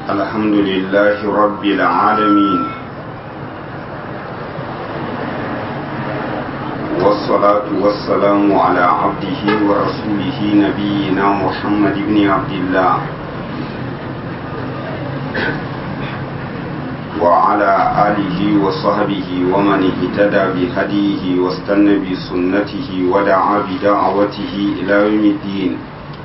الحمد لله رب العالمين والصلاة والسلام على عبده ورسوله نبينا محمد بن عبد الله وعلى آله وصحبه ومن اهتدى بهديه واستنى بسنته ودعا بدعوته إلى يوم الدين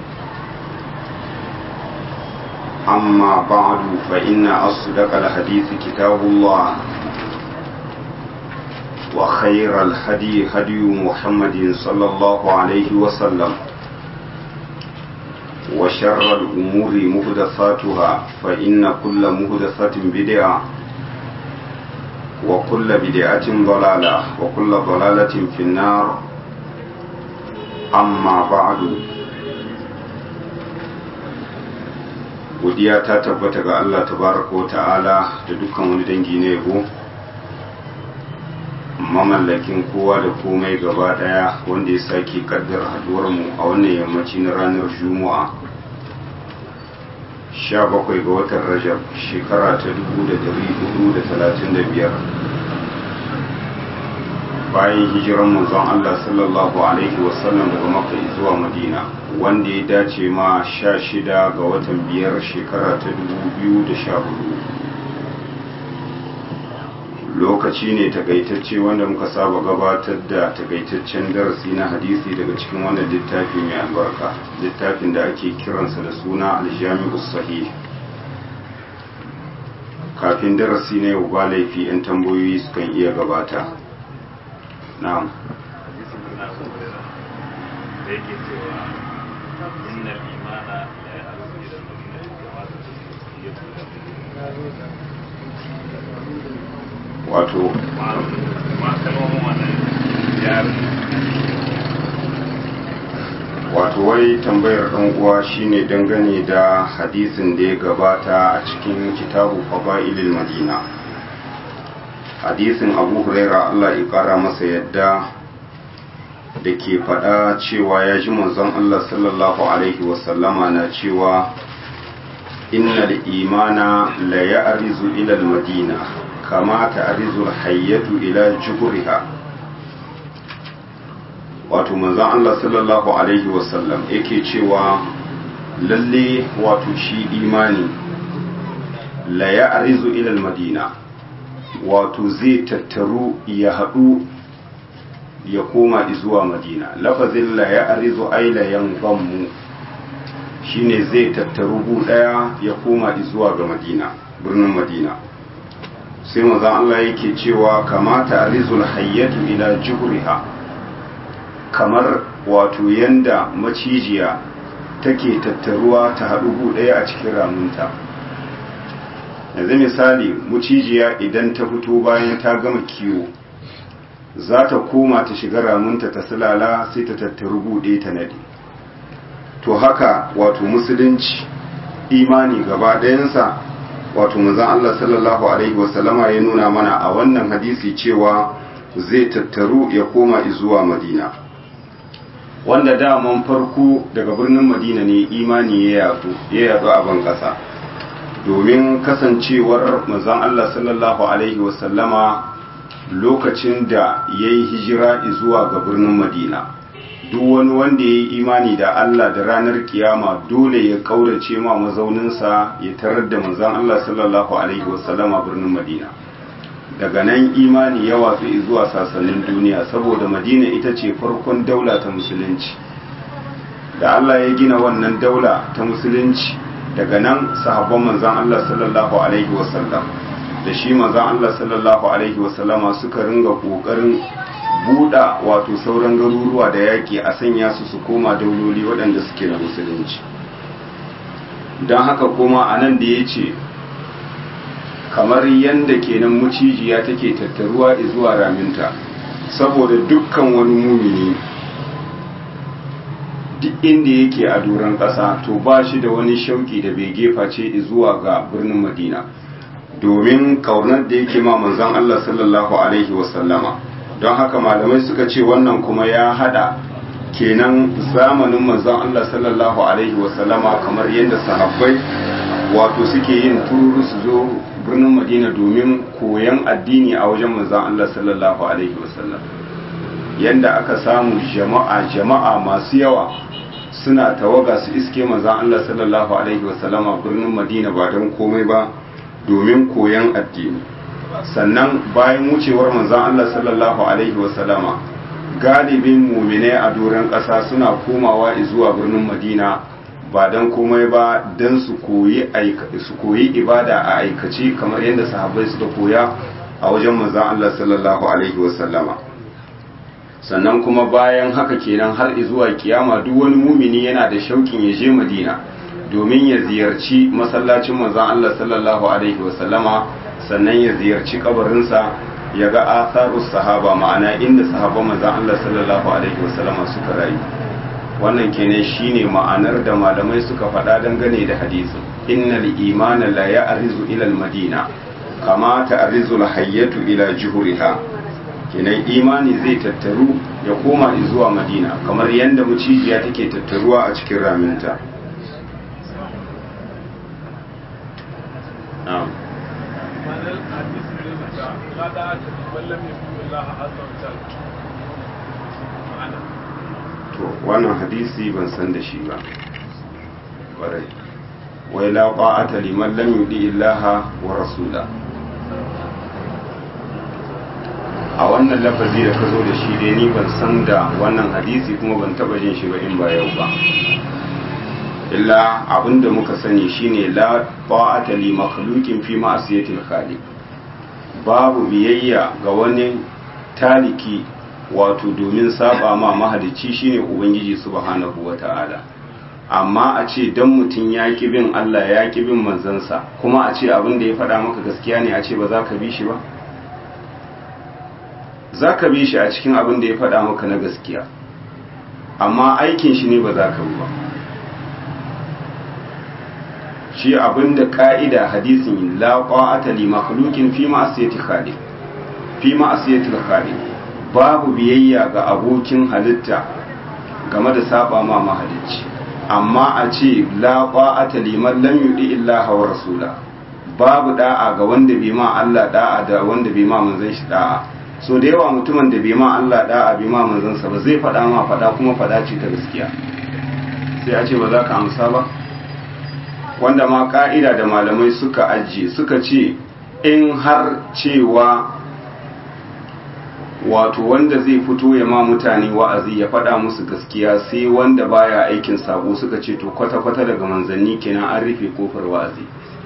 أما بعد فإن أصدق الحديث كتاب الله وخير الهدي هدي محمد صلى الله عليه وسلم وشر الأمور مهدثاتها فإن كل مهدثة بدعة وكل بدعة ضلالة وكل ضلالة في النار أما بعد godiya ta tabbata ga Allah tabaraka wa ta'ala da dukkan wani dangi na yabo mamallakin kowa da komai gaba daya wanda ya sake kaddar haduwar mu a wannan yammaci na ranar juma'a 17 ga watan rajab shekara ta 1435 bayan hijiran manzon Allah sallallahu alaihi wasallam daga makka zuwa madina wanda ya dace ma sha shida ga watan biyar shekara ta dubu biyu da sha hudu lokaci ne takaitacce wanda muka saba gabatar da takaitaccen darasi na hadisi daga cikin wannan littafi mai albarka littafin da ake kiransa da suna aljami'u sahih kafin darasi na yau ba laifi 'yan tambayoyi sukan iya gabata na'am da yake cewa inna imana la ya'lamu ila al-madinati kama wato ma kalmomin wannan yaran wato wai tambayar ɗan uwa shine dangane da hadisin da ya gabata a cikin kitabu fada'ilil madina hadisin abu huraira allah ya kara masa yadda da ke faɗa cewa ya ji manzon allah sallallahu alaihi wasallama na cewa innal imana la ya'rizu ila al-madina kama ta'rizu al-hayyatu ila juhriha wato manzon allah sallallahu alaihi wasallam yake cewa lalle wato shi imani la ya'rizu ila al-madina wato zai tattaru ya haɗu ya koma zuwa madina lafazin la ya arizo aila yan mu shine zai tattaru gu ɗaya ya koma zuwa ga madina birnin madina sai mazan Allah yake cewa kamata arizul hayyatu ila juhriha kamar wato yanda macijiya take tattaruwa ta haɗu gu ɗaya a cikin ramunta yanzu misali mucijiya idan ta fito bayan ta gama kiwo za ta koma ta shiga ramunta ta silala sai ta tattaru buɗe ta nade to haka wato musulunci imani gaba ɗayansa wato manzon Allah sallallahu alaihi wasallama ya nuna mana a wannan hadisi cewa zai tattaru ya koma zuwa madina wanda daman farko daga birnin madina ne imani ya yadu a ban ƙasa domin kasancewar manzon Allah sallallahu Alaihi wasallama lokacin da ya yi hijira zuwa ga birnin Madina duk wani wanda ya yi imani da Allah da ranar kiyama dole ya kaurace ma mazauninsa ya tarar da manzon Allah sallallahu Alaihi wasallama birnin Madina daga nan imani ya watsu zuwa sasannin duniya saboda Madina ita ce farkon daula ta musulunci da Allah ya gina wannan daula ta musulunci daga nan sahabban manzan Allah sallallahu Alaihi wasallam da shi manzan Allah sallallahu Alaihi wasallama suka ringa ƙoƙarin buɗa wato sauran garuruwa da yaƙi a sanya su su koma dauloli waɗanda suke na musulunci don haka kuma a nan da ya ce kamar yadda kenan mucijiya take tattaruwa zuwa raminta saboda dukkan wani mumini duk inda yake a doron ƙasa to ba shi da wani shauki da bai gefa ce zuwa ga birnin madina domin kaunar da yake ma manzon Allah sallallahu alaihi wasallama don haka malamai suka ce wannan kuma ya hada kenan zamanin manzon Allah sallallahu alaihi wasallama kamar yadda sahabbai wato suke yin tururu su zo birnin madina domin koyan addini a wajen manzon Allah sallallahu alaihi wasallam yanda aka samu jama'a jama'a masu yawa suna tawaga su iske manzon Allah sallallahu alaihi wasallama birnin madina ba don komai ba domin koyan addini sannan bayan wucewar manzon Allah sallallahu alaihi wasallama galibin muminai a doron ƙasa suna komawa zuwa birnin madina ba don komai ba don su koyi ibada a aikace kamar yadda sahabbai suka koya a wajen manzon Allah sallallahu alaihi wasallama sannan kuma bayan haka kenan har zuwa kiyama duk wani mumini yana da shaukin ya je madina domin ya ziyarci masallacin manzon Allah sallallahu alaihi wasallama sannan ya ziyarci kabarinsa ya ga atharus sahaba ma'ana inda sahabban manzon Allah sallallahu alaihi wasallama suka rayu wannan kenan shine ma'anar da malamai suka faɗa dangane da hadisin innal imana la ya'rizu ila al-madina kama ta'rizu al-hayyatu ila juhuriha kenan imani zai tattaru ya koma zuwa madina kamar yadda mucijiya take tattaruwa a cikin raminta na'am to wannan hadisi ban san da shi ba ƙwarai wai la qa'ata liman lam yudi illaha wa rasula a wannan lafazi da ka zo da shi dai ni ban san da wannan hadisi kuma ban taba jin shi ba in ba yau ba illa abinda muka sani shine la ta'ata li makhluqin fi ma'siyatil khaliq babu biyayya ga wani taliki wato domin saba ma mahalicci shine ubangiji subhanahu wata'ala amma a ce dan mutum ya ki bin Allah ya ki bin manzansa kuma a ce abin da ya faɗa maka gaskiya ne a ce ba za ka bi shi ba za ka bi shi a cikin abin da ya faɗa maka na gaskiya amma aikin shi ne ba za ka bi ba shi abin da ƙa'ida hadisin la qa'ata li makhluqin fi ma'siyati khaliq fi ma'siyati khaliq babu biyayya ga abokin halitta game da saba ma mahalicci amma a ce la qa'ata liman lam yudi illa wa rasula babu da'a ga wanda bai ma Allah da'a da wanda bai ma manzon shi da'a so da yawa mutumin da bai ma Allah da'a bai ma manzon sa ba zai faɗa ma faɗa kuma faɗa ce ta gaskiya sai a ce ba za ka amsa ba wanda ma ka'ida da malamai suka ajiye suka ce in har cewa wato wanda zai fito ya ma mutane wa'azi ya faɗa musu gaskiya sai wanda baya aikin sabo suka ce to kwata-kwata daga manzanni kenan an rufe kofar wa'azi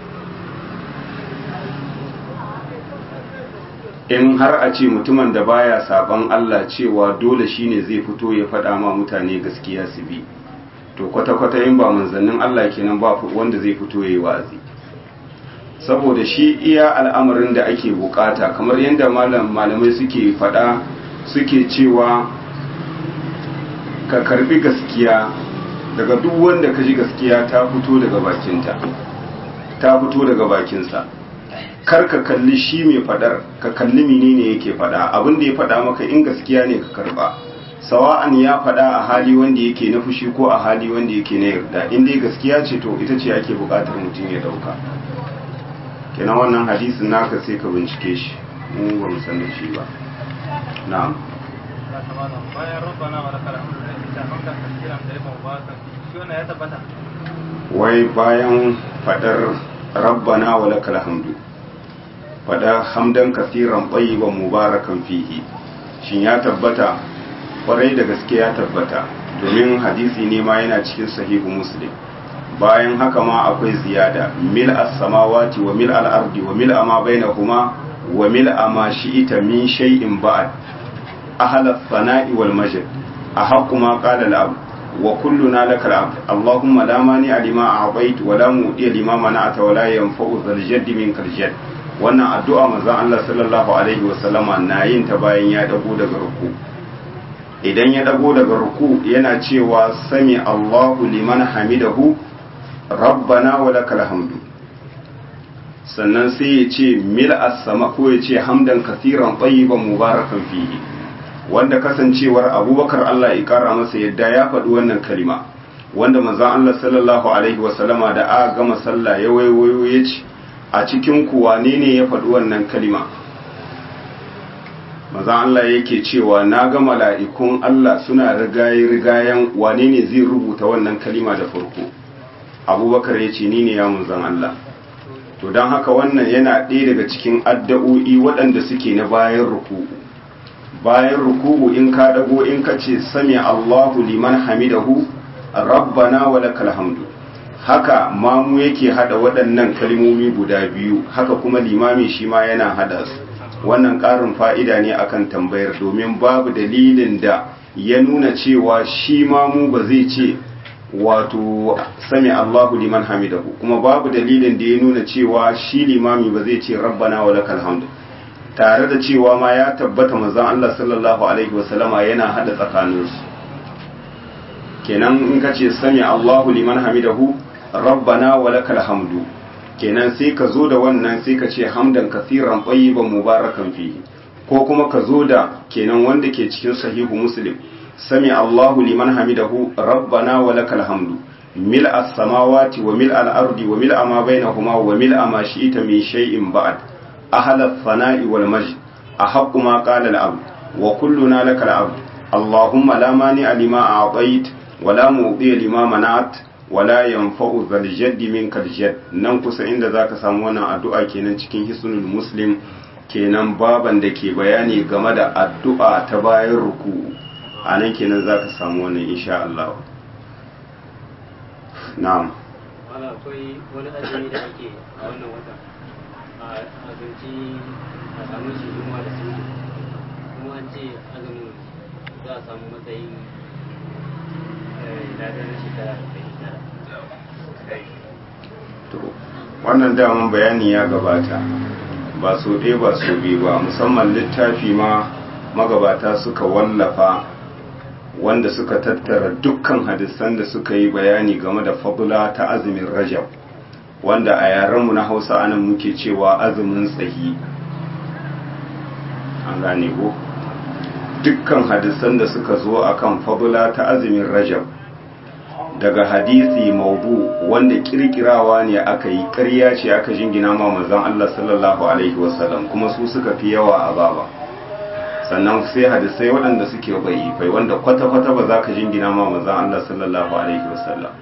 in har a ce mutumin da baya saban Allah cewa dole shine zai fito ya faɗa ma mutane gaskiya su bi to kwata-kwata in ba manzannin Allah kenan ba wanda zai fito ya yi wa'azi saboda shi iya al'amarin da ake bukata kamar yadda malamai suke fada suke cewa ka karbi gaskiya daga duk wanda ka ji gaskiya ta fito daga bakinta ta fito daga bakinsa kar ka kalli shi mai fadar ka kalli menene yake fada abin da ya fada maka in gaskiya ne ka karba sawa'an ya fada a hali wanda yake na fushi ko a hali wanda yake na yarda in dai gaskiya ce to ita ce ake bukatar mutum ya dauka kenan wannan hadisin naka sai ka bincike shi mu ba mu san da shi ba na'am bayan rabbana wa lakal hamdu da ita hamdan kasiran da yawan ba shi wannan ya tabbata wai bayan fadar rabbana wa lakal hamdu fada hamdan kasiran tayyiban mubarakan fihi shin ya tabbata kwarai da gaske ya tabbata domin hadisi ne ma yana cikin sahihu muslim bayan haka ma akwai ziyada mil as-samawati wa mil al-ardi wa mil ma bainahuma wa mil ma shi'ita min shay'in ba'd ahla as-sana'i wal majd ahaqqu ma qala al-abd wa kulluna laka al-abd allahumma la mani lima a'tait wa la mu'ti lima mana'ata wa la yanfa'u dhal jadd minkal jadd wannan addu'a manzon Allah sallallahu alaihi wa sallama na yin ta bayan ya dago daga ruku idan ya dago daga ruku yana cewa sami Allahu liman hamidahu rabbana wa lakal hamdu sannan sai ya ce mil as-sama ko ya ce hamdan kathiran tayyiban mubarakan fihi wanda kasancewar abubakar Allah ya kara masa yadda ya faɗi wannan kalima wanda manzon Allah sallallahu alaihi wasallama da aka gama sallah ya waiwayo ya ce a cikin ku wane ne ya faɗi wannan kalima manzon Allah yake cewa na ga mala'ikun Allah suna rigaye rigayen wane ne zai rubuta wannan kalima da farko abubakar ya ce ni ne ya manzon Allah to don haka wannan yana ɗaya daga cikin addu'o'i waɗanda suke na bayan ruku'u bayan ruku'u in ka dago in ka ce sami Allahu liman hamidahu rabbana wa lakal hamdu haka mamu yake hada waɗannan kalmomi guda biyu haka kuma limami shi ma yana hada su wannan ƙarin fa'ida ne akan tambayar domin babu dalilin da ya nuna cewa shi mamu ba zai ce wato sami Allahu liman hamidahu kuma babu dalilin da ya nuna cewa shi limami ba zai ce rabbana wa lakal hamdu tare da cewa ma ya tabbata manzon Allah sallallahu alaihi wasallama yana hada tsakaninsu kenan in ka ce sami Allahu liman hamidahu rabbana wa lakal hamdu kenan sai ka zo da wannan sai ka ce hamdan kathiran tayyiban mubarakan fihi ko kuma ka zo da kenan wanda ke cikin sahihu muslim sami Allahu liman hamidahu rabbana wa lakal hamdu mil as-samawati wa mil al-ardi wa mil ma bainahuma wa mil ma shi'ta min shay'in ba'd ahla ath-thana'i wal majd ahaqqu ma qala al-abd wa kulluna lakal abd اللهم لا مانع لما أعطيت ولا مؤذي لما منعت ولا ينفع ذا الجد منك الجد nan kusa inda zaka samu wannan addu'a kenan cikin hisnul muslim kenan baban da ke bayani game da addu'a ta bayan ruku a nan kenan zaka samu wannan insha Allah na'am wala akwai wani azumi da ake a wannan watan a azumci a samu shi yunwa da su kuma an ce azumin za a samu matsayin ladar shekara da to wannan daman bayani ya gabata ba so ɗaya ba so biyu ba musamman littafi ma magabata suka wallafa wanda suka tattara dukkan hadisan da suka yi bayani game da fadula ta azumin rajab wanda a yarenmu na hausa anan muke cewa azumin tsahi an gane ko dukkan hadisan da suka zo akan fadula ta azumin rajab daga hadisi maudu wanda kirkirawa ne aka yi ƙarya ce aka jingina ma manzon Allah sallallahu alaihi wasallam kuma su suka fi yawa a baba sannan sai hadisai waɗanda suke bai wanda kwata-kwata ba za ka jingina ma manzon Allah sallallahu alaihi wasallam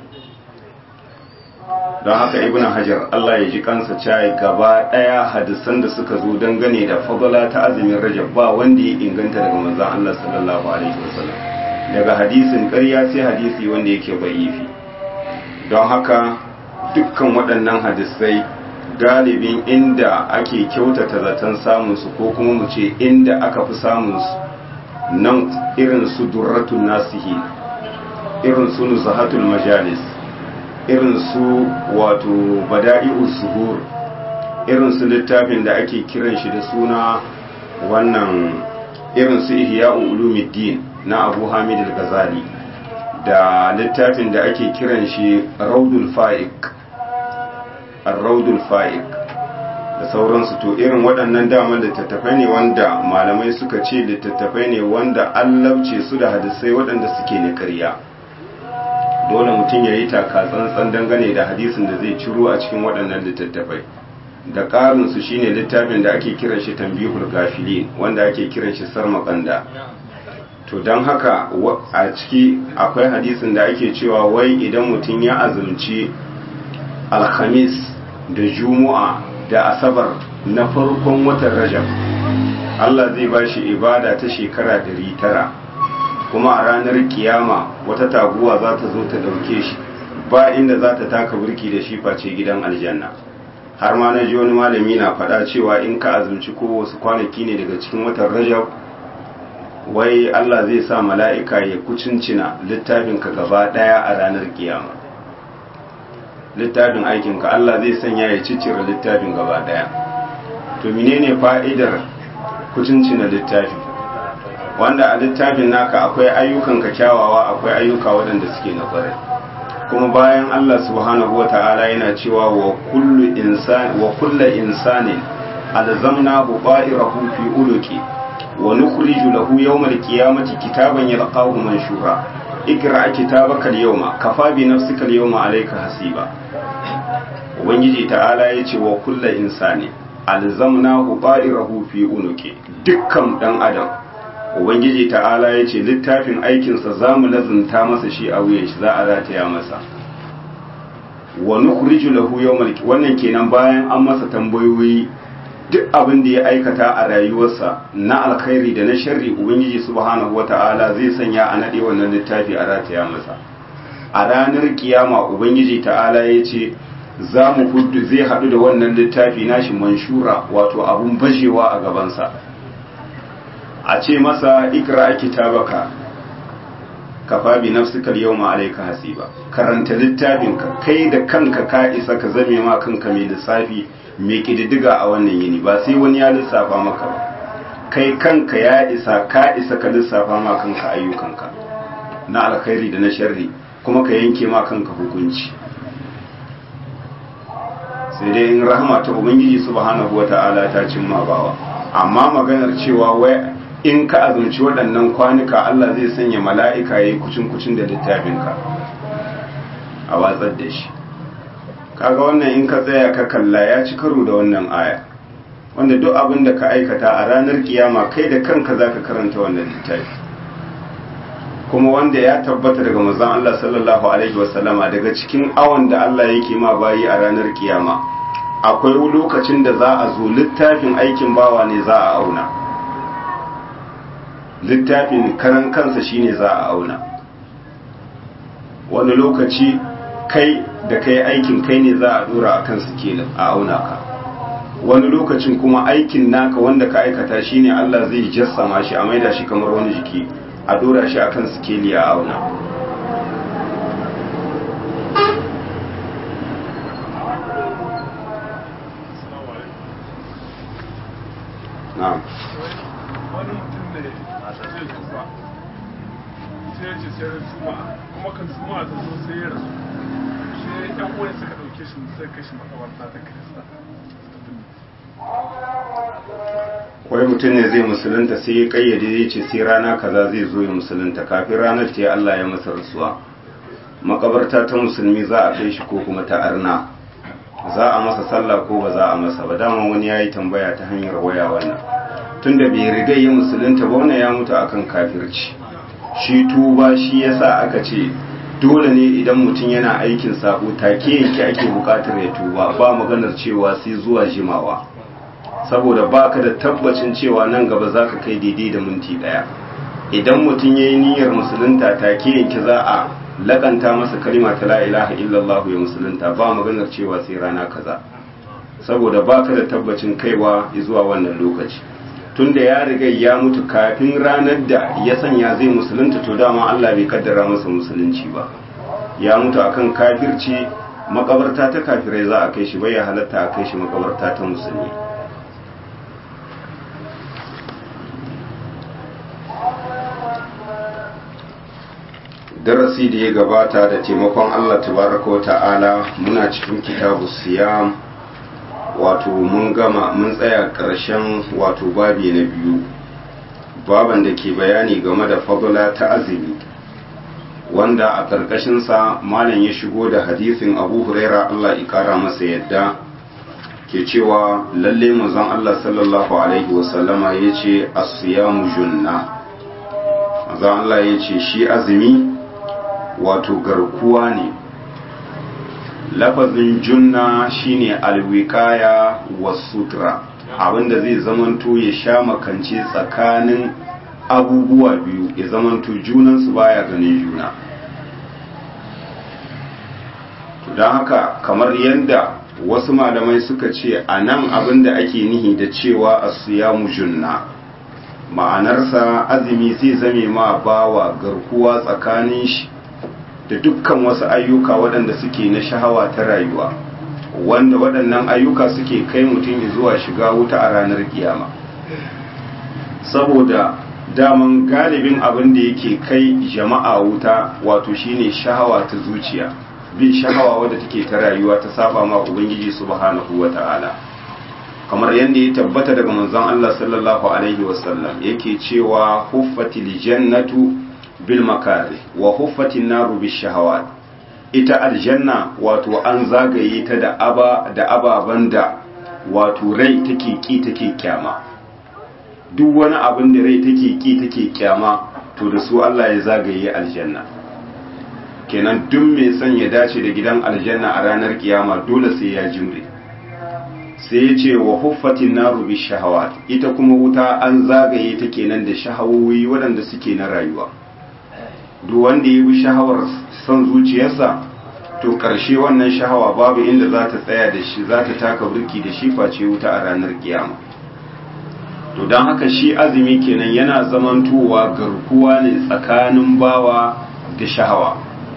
don haka ibn hajar Allah ya ji kansa cayi gaba ɗaya hadisan da suka zo dangane da fadala ta azumin rajab ba wanda ya inganta daga manzon Allah sallallahu alaihi wasallam daga hadisin ƙarya sai hadisi wanda yake ba'ifi don haka dukkan waɗannan hadisai galibin inda ake kyautata zaton samunsu ko kuma mu ce inda aka fi samunsu nan irin su durratun nasihi irin su nuzahatul majalis irin su wato bada'i'ul zuhur irin su littafin da ake kiran shi da suna wannan irin su ihya'u ulumuddin na abu hamid al-ghazali da littafin da ake kiran shi raudul fa'iq ar-raudul fa'iq da sauransu to irin waɗannan daman littattafai ne wanda malamai suka ce littattafai ne wanda an labce su da hadisai waɗanda suke na ƙarya dole mutum ya yi taka tsantsan dangane da hadisin da zai ciro a cikin waɗannan littattafai da ƙarinsu shine littafin da ake kiran shi tambihul gafilin wanda ake kiran shi sarmakanda to don haka a ciki akwai hadisin da ake cewa wai idan mutum ya azumci alhamis da juma'a da asabar na farkon watan rajab Allah zai ba shi ibada ta shekara tara kuma a ranar kiyama wata taguwa za ta zo ta ɗauke shi ba inda za ta taka burki da shi face gidan aljanna har ma na ji wani malami na faɗa cewa in ka azumci ko wasu kwanaki ne daga cikin watan rajab wai Allah zai sa mala'ika ya kucincina littafinka gaba ɗaya a ranar kiyama littafin aikinka Allah zai sanya ya ciccire littafin gaba ɗaya to menene fa'idar kucincina littafi wanda a littafin naka akwai ayyukanka kyawawa akwai ayyuka waɗanda suke na ƙwarai kuma bayan Allah subhanahu wa ta'ala yana cewa wa kullu insani wa kullu insanin alzamnahu ba'irahu fi uluki wa nukhriju lahu yawmal qiyamati kitaban yalqahu manshura ikra kitabaka al-yawma kafa bi nafsika al-yawma alayka hasiba ubangiji ta'ala yace wa kullu insani alzamnahu qa'irahu fi unuki dukkan dan adam ubangiji ta'ala yace littafin aikinsa zamu lazunta masa shi a wuyan shi za a rataya masa wa nukhriju lahu yawmal wannan kenan bayan an masa tambayoyi duk abin da ya aikata a rayuwarsa na alkhairi da na sharri ubangiji subhanahu wata'ala zai sanya a nade wannan littafi a rataya masa a ranar kiyama ubangiji ta'ala ya ce za mu hudu zai haɗu da wannan littafi nashi manshura wato abun bajewa a gabansa a ce masa ikra kitabaka kafa bi nafsika yawma alayka hasiba karanta littafinka kai da kanka ka isa ka zame ma kanka mai lissafi mai kididdiga a wannan yini ba sai wani ya lissafa maka ba kai kanka ya isa ka isa ka lissafa ma kanka ayyukanka na alkhairi da na sharri kuma ka yanke ma kanka hukunci sai dai in rahama ta ubangiji subhanahu wata'ala ta cimma bawa amma maganar cewa wai in ka azumci waɗannan kwanuka Allah zai sanya mala'ika ya yi kucin-kucin da littafinka a watsar da shi kaga wannan in ka tsaya ka kalla ya ci karo da wannan aya wanda duk abin da ka aikata a ranar kiyama kai da kanka za ka karanta wannan littafi kuma wanda ya tabbata daga mazan Allah sallallahu alaihi wasallama daga cikin awon da Allah yake ma bayi a ranar kiyama akwai lokacin da za a zo littafin aikin bawa ne za a auna littafin karan kansa shine za a auna wani lokaci kai da kai aikin kai ne za a dora a kan sikelin a auna ka wani lokacin kuma aikin naka wanda ka aikata shine Allah zai jassama shi a maida shi kamar wani jiki a dora shi akan sikeli a auna na'am wani mutum ne zai tuba sai ya ce sai ran juma'a kuma kan juma'a ta zo sai ya rasu sai yan uwan suka dauke shi sai kashi makabarta ta kirista wai mutum ne zai musulunta sai ya kayyade ya ce sai rana kaza zai zo ya musulunta kafin ranar ta Allah ya masa rasuwa makabarta ta musulmi za a kai shi ko kuma ta arna za a masa sallah ko ba za a masa ba dama wani ya yi tambaya ta hanyar waya wannan tunda bai riga ya musulunta ba wannan ya mutu akan kafirci shi tuba shi yasa aka ce dole ne idan mutum yana aikin sabo take yake ake bukatar ya tuba ba maganar cewa sai zuwa jimawa saboda baka da tabbacin cewa nan gaba za ka kai daidai da minti daya idan mutum ya yi niyyar musulunta take yanki za a lakanta masa kalima ta la ilaha illallah ya musulunta ba maganar cewa sai rana kaza saboda baka da tabbacin kaiwa zuwa wannan lokaci tunda ya riga ya mutu kafin ranar da ya sanya zai musulunta to dama Allah bai kaddara masa musulunci ba ya mutu akan kafirci makabarta ta kafirai za a kai shi bai ya halatta a kai shi makabarta ta musulmi darasi da ya gabata da taimakon Allah tabaraka wa ta'ala muna cikin kitabu siyam wato mun gama mun tsaya ƙarshen wato babi na biyu baban da ke bayani game da fadula ta azumi wanda a ƙarƙashinsa malam ya shigo da hadisin abu huraira Allah ƙara masa yadda ke cewa lalle manzon Allah sallallahu alaihi wasallama ya ce asiyamu junna manzon Allah ya ce shi azumi wato garkuwa ne lafazin junna shine alwikaya wa sutra abinda zai zamanto ya sha makance tsakanin abubuwa biyu ya zamanto junansu baya ganin juna don haka kamar yadda wasu malamai suka ce a nan abinda ake nihi da cewa asiyamu junna ma'anarsa azumi zai zame ma bawa garkuwa tsakanin shi da dukkan wasu ayyuka waɗanda suke na shahawa ta rayuwa wanda waɗannan ayyuka suke kai mutum zuwa shiga wuta a ranar kiyama saboda daman galibin abin da yake kai jama'a wuta wato shine shahawa ta zuciya bin shahawa wadda take ta rayuwa ta saba ma ubangiji subhanahu wata'ala kamar yadda ya tabbata daga manzon Allah sallallahu alaihi wasallam yake cewa huffatil jannatu bil makari wa huffatin naru bis shahawat ita aljanna wato an zagaye ta da aba da ababan da wato rai take ki take kyama duk wani abin da rai take ki take kyama to da su Allah ya zagaye aljanna kenan duk mai son ya dace da gidan aljanna a ranar kiyama dole sai ya jimre sai ya ce wa huffatin naru bi shahawat ita kuma wuta an zagaye ta kenan da shahawoyi waɗanda suke na rayuwa duk wanda ya bi shahawar son zuciyarsa to ƙarshe wannan shahawa babu inda za ta tsaya da shi za ta taka burki da shi face wuta a ranar kiyama to don haka shi azumi kenan yana zamantowa garkuwa ne tsakanin bawa da shahawa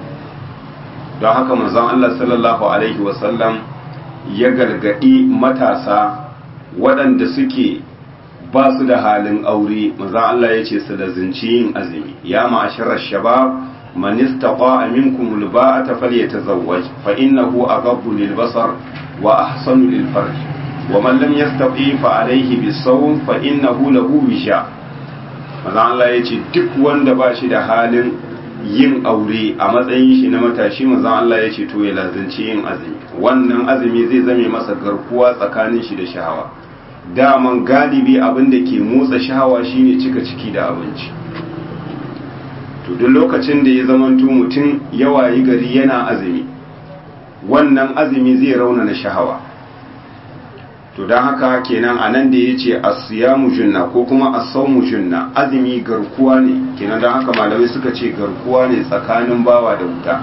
don haka manzon Allah sallallahu alaihi wasallam ya gargadi matasa waɗanda suke ba su da halin aure manzon Allah ya ce su da zinci yin azumi ya ma'asharar shabab man istata'a minkum alba'ata falyatazawwaj fa innahu aghaddu lilbasar wa ahsanu lilfarj wa man lam yastati fa alayhi bisawm fa innahu lahu wisha manzon Allah ya ce duk wanda ba shi da halin yin aure a matsayin shi na matashi manzon Allah ya ce to ya lazanci yin azumi wannan azumi zai zame masa garkuwa tsakanin shi da shahawa daman galibi abin da ke motsa shahawa shine cika ciki da abinci to duk lokacin da ya zamanto mutum ya wayi gari yana azumi wannan azumi zai raunana shahawa to don haka kenan a nan da ya ce asiyamu junna ko kuma asaumu junna azumi garkuwa ne kenan don haka malamai suka ce garkuwa ne tsakanin bawa da wuta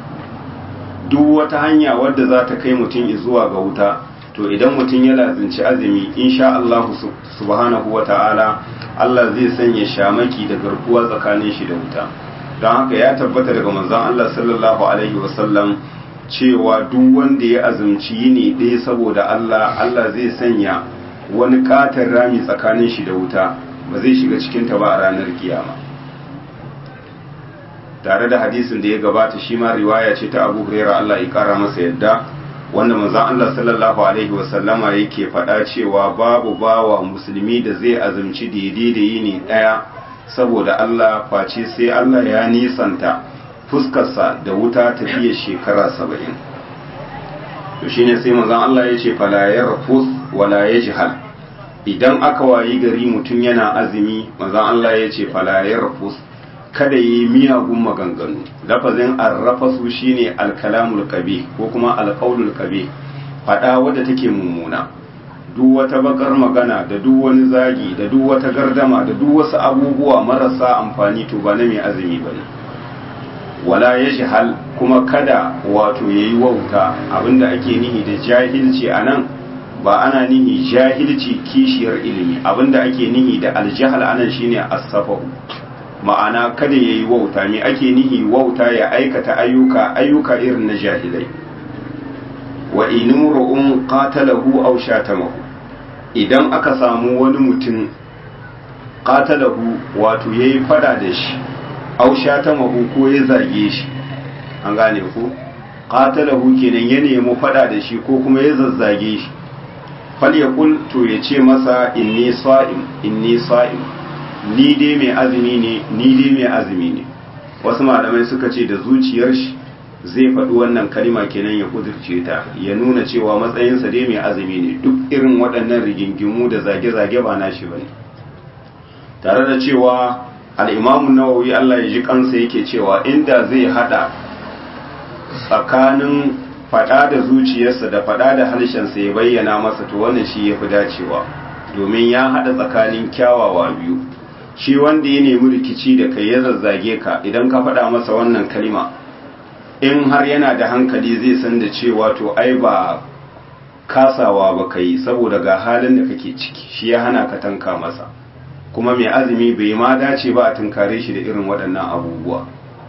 duk wata hanya wadda za ta kai mutum zuwa ga wuta to idan mutum ya lazinci azumi insha Allah subhanahu wa ta'ala Allah zai sanya shamaki da garkuwa tsakanin shi da wuta don haka ya tabbata daga manzon Allah sallallahu alaihi wasallam cewa duk wanda ya azumci yini ɗaya saboda Allah Allah zai sanya wani katon rami tsakanin shi da wuta ba zai shiga cikinta ba a ranar kiyama tare da hadisin da ya gabata shi ma riwaya ce ta Abu Hurairah Allah ya kara masa yadda wanda manzon Allah sallallahu alaihi wasallama yake faɗa cewa babu bawa musulmi da zai azumci daidai da yini ɗaya saboda Allah face sai Allah ya nisanta fuskarsa da wuta tafiya shekara saba'in to shine sai manzon Allah ya ce fala yarfus wala yajhal idan aka wayi gari mutum yana azumi manzon Allah ya ce fala yarfus kada yi miyagun maganganu lafazin arrafasu shine alkalamul kabe ko kuma alqaulul kabe fada wadda take mummuna duk wata bakar magana da duk wani zagi da duk wata gardama da duk wasu abubuwa marasa amfani to ba na mai azumi bane wala ya shahal kuma kada wato ya yi wauta abinda ake nihi da jahilci a nan ba ana nihi jahilci kishiyar ilimi abinda ake nihi da aljahal anan shine asafahu ma'ana kada ya yi wauta me ake nihi wauta ya aikata ayyuka ayyuka irin na jahilai wa inumru'un qatalahu aw shatamahu idan aka samu wani mutum qatalahu wato yayi fada da shi aw shatamahu ko ya zage shi an gane ku qatalahu kenan ya nemi fada da shi ko kuma ya zazzage shi fal yaqul to ya ce masa inni sa'im inni sa'im ni dai mai azumi ne ni dai mai azumi ne wasu malamai suka ce da zuciyar shi zai faɗi wannan kalima kenan ya kudirce ta ya nuna cewa matsayinsa dai mai azumi ne duk irin waɗannan rigingimu da zage-zage ba nashi bane tare da cewa al'imamun nawawi Allah ya ji kansa yake cewa inda zai hada tsakanin fada da zuciyarsa da fada da harshensa ya bayyana masa to wannan shi ya fi dacewa domin ya hada tsakanin kyawawa biyu shi wanda ya nemi rikici da kai ya zazzage ka idan ka fada masa wannan kalima in har yana da hankali zai san da cewa to ai ba kasawa ba kai saboda ga halin da kake ciki shi ya hana ka tanka masa kuma mai azumi bai ma dace ba a tunkare shi da irin waɗannan abubuwa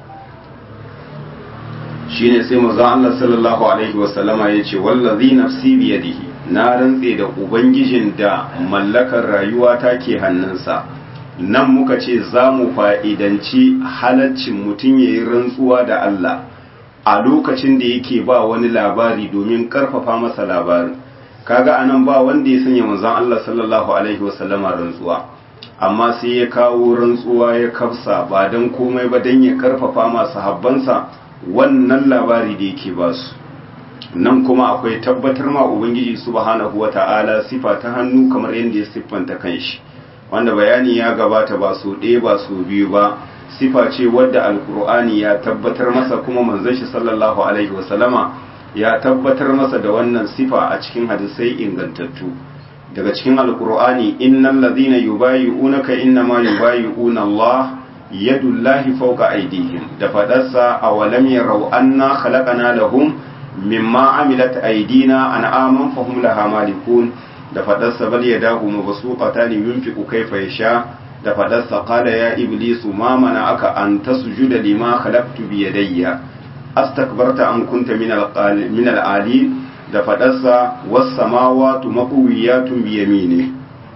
shine sai manzo Allah sallallahu alaihi wasallama yace wallazi nafsi biyadihi na rantse da ubangijin da mallakar rayuwa ta ke hannunsa nan muka ce za mu fa'idanci halaccin mutum ya yi rantsuwa da Allah a lokacin da yake ba wani labari domin karfafa masa labarin kaga anan ba wanda ya sanya manzon Allah sallallahu alaihi wasallama rantsuwa amma sai ya kawo rantsuwa ya kafsa ba don komai ba don ya karfafa masu habbansa wannan labari da yake ba su nan kuma akwai tabbatar ma ubangiji subhanahu wata'ala sifa ta hannu kamar yadda ya siffanta kanshi wanda bayani ya gabata ba su ɗaya ba su biyu ba sifa ce wadda alkur'ani ya tabbatar masa kuma manzon shi sallallahu alaihi wasallama ya tabbatar masa da wannan sifa a cikin hadisai ingantattu daga cikin alkur'ani innal ladhina yubayi'unaka innama yubayi'una Allah yadullahi fawqa aydihim da fadarsa awalam yarau anna khalaqana lahum mimma amilat aydina an'aman fahum laha malikun da fadarsa bal yadahu mabsuqatan yunfiqu kayfa yasha da fadarsa qala ya iblisu ma aka an tasjuda lima khalaqtu bi yadayya astakbarta an kunta min al-ali da fadarsa was samawati maqwiyatun bi yamini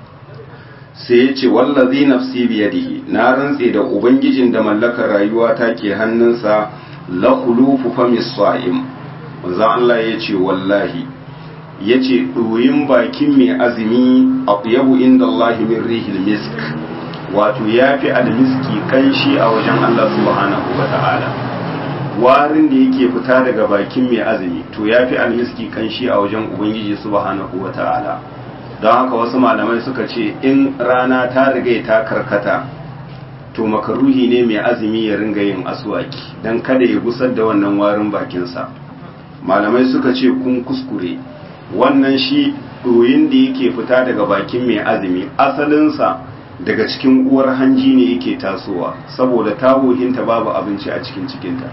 sai ya ce wallazi nafsi bi yadihi na rantse da ubangijin da mallakar rayuwa ta ke hannunsa la khulufu famis sa'im manzo Allah ya ce wallahi ya ce ɗoyin bakin mai azumi a yabu inda Allah min rihil misk wato ya fi almiski kanshi a wajen Allah subhanahu wa ta'ala warin da yake fita daga bakin mai azumi to ya fi almiski kanshi a wajen ubangiji subhanahu wa ta'ala don haka wasu malamai suka ce in rana ta riga ta karkata to makaruhi ne mai azumi ya ringa yin aswaki don kada ya gusar da wannan warin bakinsa malamai suka ce kun kuskure wannan shi ɗoyin da yake fita daga bakin mai azumi asalinsa daga cikin uwar hanji ne yake tasowa saboda tagohinta babu abinci a cikin cikinta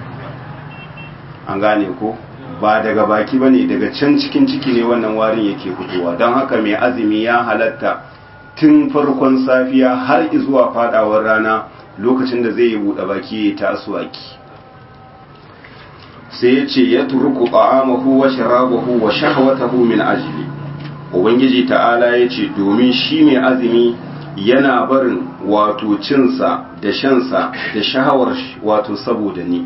an gane ko ba daga baki ba ne daga can cikin ciki ne wannan warin yake fitowa don haka mai azumi ya halatta tun farkon safiya har zuwa fadawar rana lokacin da zai yi buɗe baki ya ta asuwaki sai ya ce ya turku ta'amahu wa sharabahu wa shahwatahu min ajli ubangiji ta'ala ya ce domin shi mai azumi yana barin wato cinsa da shansa da shahawar wato saboda ni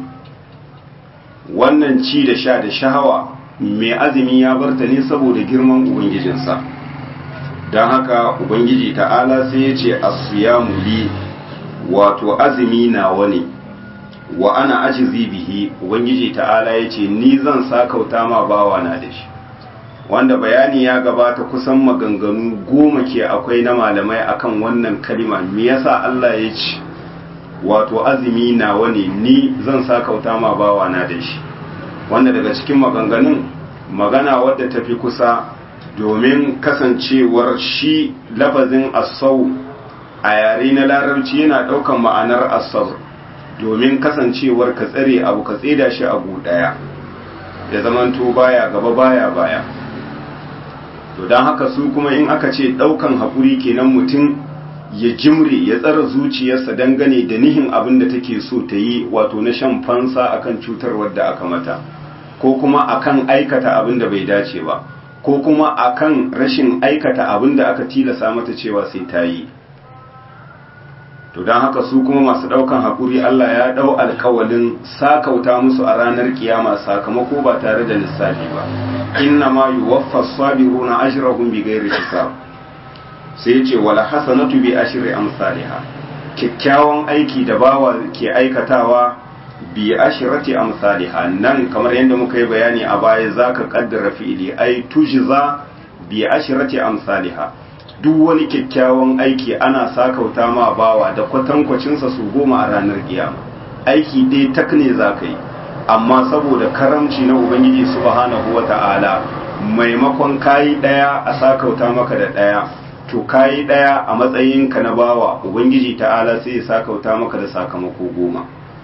wannan ci da sha da shahawa mai azumi ya barta ne saboda girman ubangijinsa don haka ubangiji ta'ala sai ya ce asiyamu li wato azumi nawa ne wa ana ajizi bihi ubangiji ta'ala ya ce ni zan sakauta ma bawa na da shi wanda bayani ya gabata kusan maganganu goma ke akwai na malamai akan wannan kalima me yasa Allah ya ce wato azumi nawa ne ni zan sakauta ma bawa na da shi wanda daga cikin maganganun magana wadda tafi kusa domin kasancewar shi lafazin asau a yare na larabci yana ɗaukan ma'anar asau domin kasancewar ka tsare abu ka tseda shi abu ɗaya ya zamanto baya gaba baya baya to don haka su kuma in aka ce ɗaukan haƙuri kenan mutum ya jimre ya tsara zuciyarsa dangane da nihin abin da take so ta yi wato na shan fansa akan cutar wadda aka mata ko kuma akan aikata abin da bai dace ba ko kuma akan rashin aikata abin da aka tilasa mata cewa sai ta yi to don haka su kuma masu ɗaukan haƙuri Allah ya ɗau alkawalin sakauta musu a ranar kiyama sakamako ba tare da lissafi ba inna ma yuwaffa sabiruna ajrahum bighairi hisab sai ce wala hasanatu bi ashri amsalha kyakkyawan aiki da bawa ke aikatawa bi ashrati amsalha nan kamar yadda muka yi bayani a baya zaka kaddara fi'ili ai tujza bi ashrati amsalha duk wani kyakkyawan aiki ana sakauta ma bawa da kwatankwacinsa su goma a ranar kiyama aiki dai tak ne za ka yi amma saboda karamci na ubangiji subhanahu wa ta'ala maimakon kayi ɗaya a sakauta maka da ɗaya to kayi ɗaya a matsayinka na bawa ubangiji ta'ala sai ya sakauta maka da sakamako goma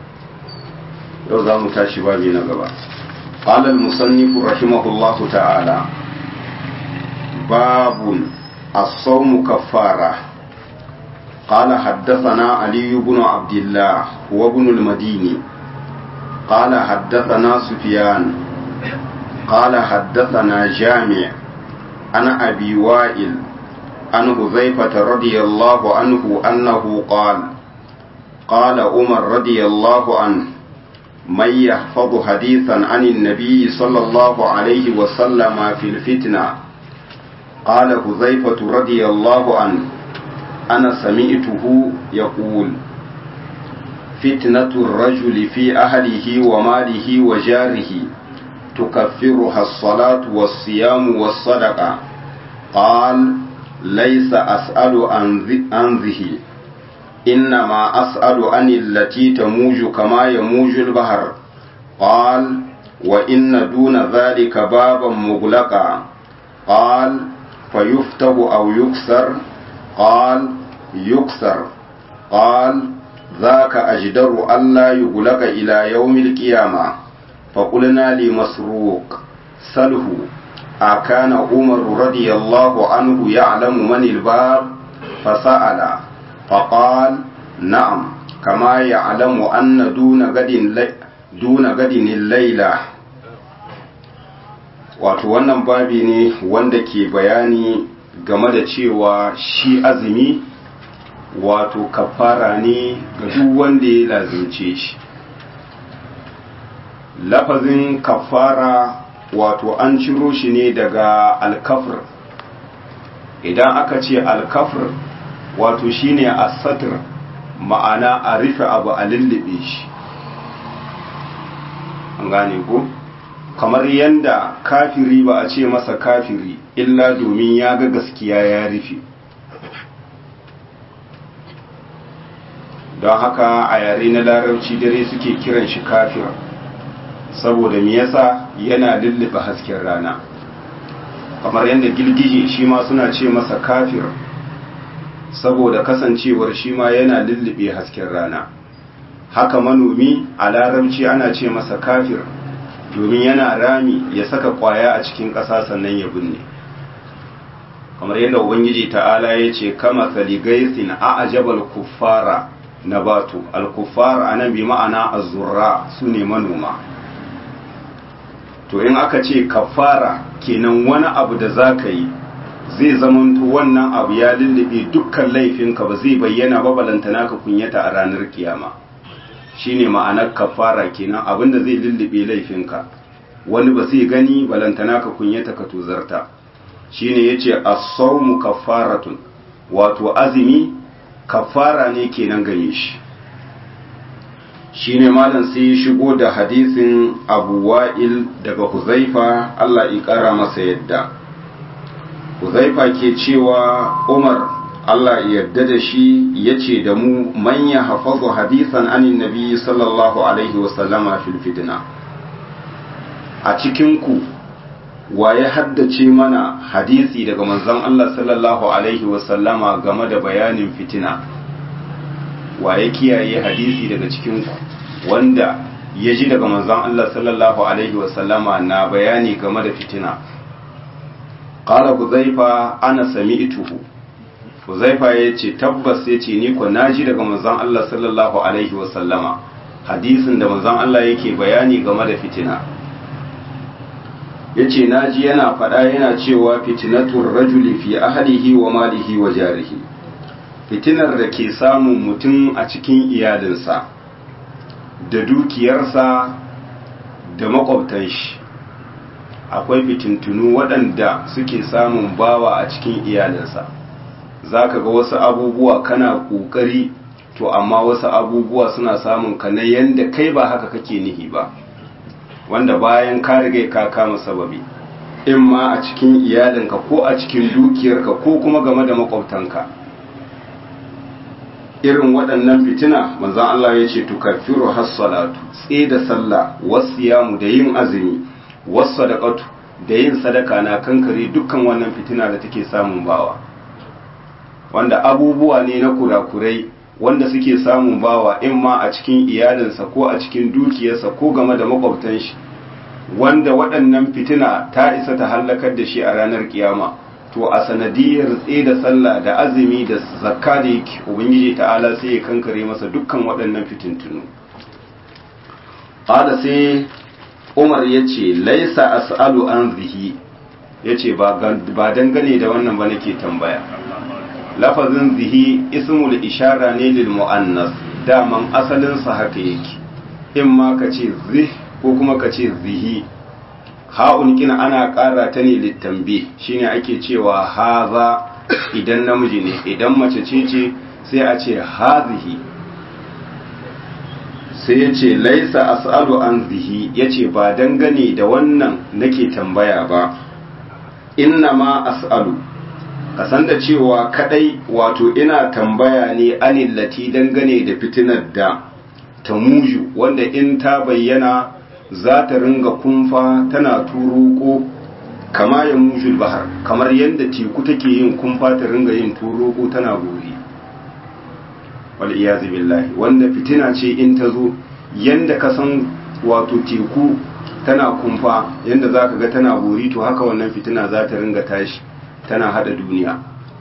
yau za mu tashi babi na gaba قال المصنف رحمه الله تعالى باب الصوم كفارة قال حدثنا علي بن عبد الله وابن المديني قال حدثنا سفيان قال حدثنا جامع عن أبي وائل عن حذيفة رضي الله عنه أنه قال قال عمر رضي الله عنه من يحفظ حديثا عن النبي صلى الله عليه وسلم في الفتنه قال حذيفة رضي الله عنه أنا سمعته يقول فتنة الرجل في أهله وماله وجاره تكفرها الصلاة والصيام والصدقة قال ليس أسأل عن ذه إنما أسأل عن التي تموج كما يموج البحر قال وإن دون ذلك بابا مغلقا قال فيفتح أو يكسر قال يكسر قال ذاك أجدر ألا يغلق إلى يوم القيامة فقلنا لمسروق سله أكان عمر رضي الله عنه يعلم من الباب فسأل فقال نعم كما يعلم أن دون غد دون غد الليلة wato wannan babi ne wanda ke bayani game da cewa shi azumi wato kafara ne ga duk wanda ya lazimce shi lafazin kafara wato an ciro shi ne daga alkafir idan aka ce alkafir wato shine asatir ma'ana a rufe abu a lullube shi an gane ko kamar yanda kafiri ba a ce masa kafiri illa domin ya ga gaskiya ya rufe don haka a yare na larabci dare suke kiran shi kafir saboda me yasa yana lullube hasken rana kamar yadda girgije shi ma suna ce masa kafir saboda kasancewar shi ma yana lullube hasken rana haka manomi a larabci ana ce masa kafir domin yana rami ya saka kwaya a cikin ƙasa sannan ya binne kamar yadda ubangiji ta'ala ya ce kama saligaisin a ajabal kuffara na batu al-kuffar anan bi ma'ana azurra su ne manoma to in aka ce kafara kenan wani abu da za ka yi zai zamanto wannan abu ya lullube dukkan laifinka ba zai bayyana ba balantana ka kunyata a ranar kiyama shine ma'anar kafara kenan abinda zai lullube laifinka wani ba zai gani balantana ka kunyata ka tuzarta shine yace as-sawmu kaffaratun wato azumi kafara ne kenan gare shi shine malam sai ya shigo da hadisin Abu Wa'il daga Huzaifa Allah ya kara masa yadda Huzaifa ke cewa Umar Allah ya yarda da shi yace da mu man ya hafazu hadisan anin nabi sallallahu alaihi wasallama fil fitna a cikin ku waye haddace mana hadisi daga manzon Allah sallallahu alaihi wasallama game da bayanin fitina waye kiyaye hadisi daga cikin ku wanda ya ji daga manzon Allah sallallahu alaihi wasallama na bayani game da fitina qala huzaifa ana sami'tuhu huzaifa yace tabbas yace ni ko naji daga manzon Allah sallallahu alaihi wasallama hadisin da manzon Allah yake bayani game da fitina yace naji yana faɗa yana cewa fitnatur rajuli fi ahlihi wa malihi wa jarihi fitinar da ke samun mutum a cikin iyalinsa da dukiyarsa da makwabtan shi akwai fitintunu waɗanda suke samun bawa a cikin iyalinsa za ka ga wasu abubuwa kana ƙoƙari to amma wasu abubuwa suna samun ka na yadda kai ba haka kake nihi ba wanda bayan ka riga ka kama sababi in ma a cikin iyalinka ko a cikin dukiyarka ko kuma game da makwabtanka irin waɗannan fitina manzon Allah ya ce tukaffiru hassalatu tsaye da sallah wasiyamu da yin azumi wasadaqatu da yin sadaka na kankare dukkan wannan fitina da take samun bawa wanda abubuwa ne na kurakurai wanda suke samun bawa in ma a cikin iyalinsa ko a cikin dukiyarsa ko game da makwabtan shi wanda waɗannan fitina ta isa ta hallakar da shi a ranar kiyama to a sanadiyar tsaye da sallah da azumi da zakka da yake ubangiji ta'ala sai ya kankare masa dukkan waɗannan fitintunu ƙada sai umar ya ce laisa as'alu an zihi ya ce ba dangane da wannan ba nake tambaya lafazin zihi ismul ishara ne lil mu'annas daman asalinsa haka yake in ma ka ce zih ko kuma ka ce zihi ha'un kina ana ƙara ta ne littambi shine ake cewa haza idan namiji ne idan mace ce ce sai a ce hazihi sai ya ce laisa as'alu an zihi ya ce ba dangane da wannan nake tambaya ba inna ma as'alu ka san da cewa kadai wato ina tambaya ne anillati dangane da fitinar da ta muju wanda in ta bayyana za ta ringa kumfa tana turuko kama ya mujul bahar kamar yadda teku take yin kumfa ta ringa yin turuko tana gori wal iyazu billahi wanda fitina ce in ta zo yanda ka san wato teku tana kumfa yanda za ka ga tana gori to haka wannan fitina za ta ringa tashi tana hada duniya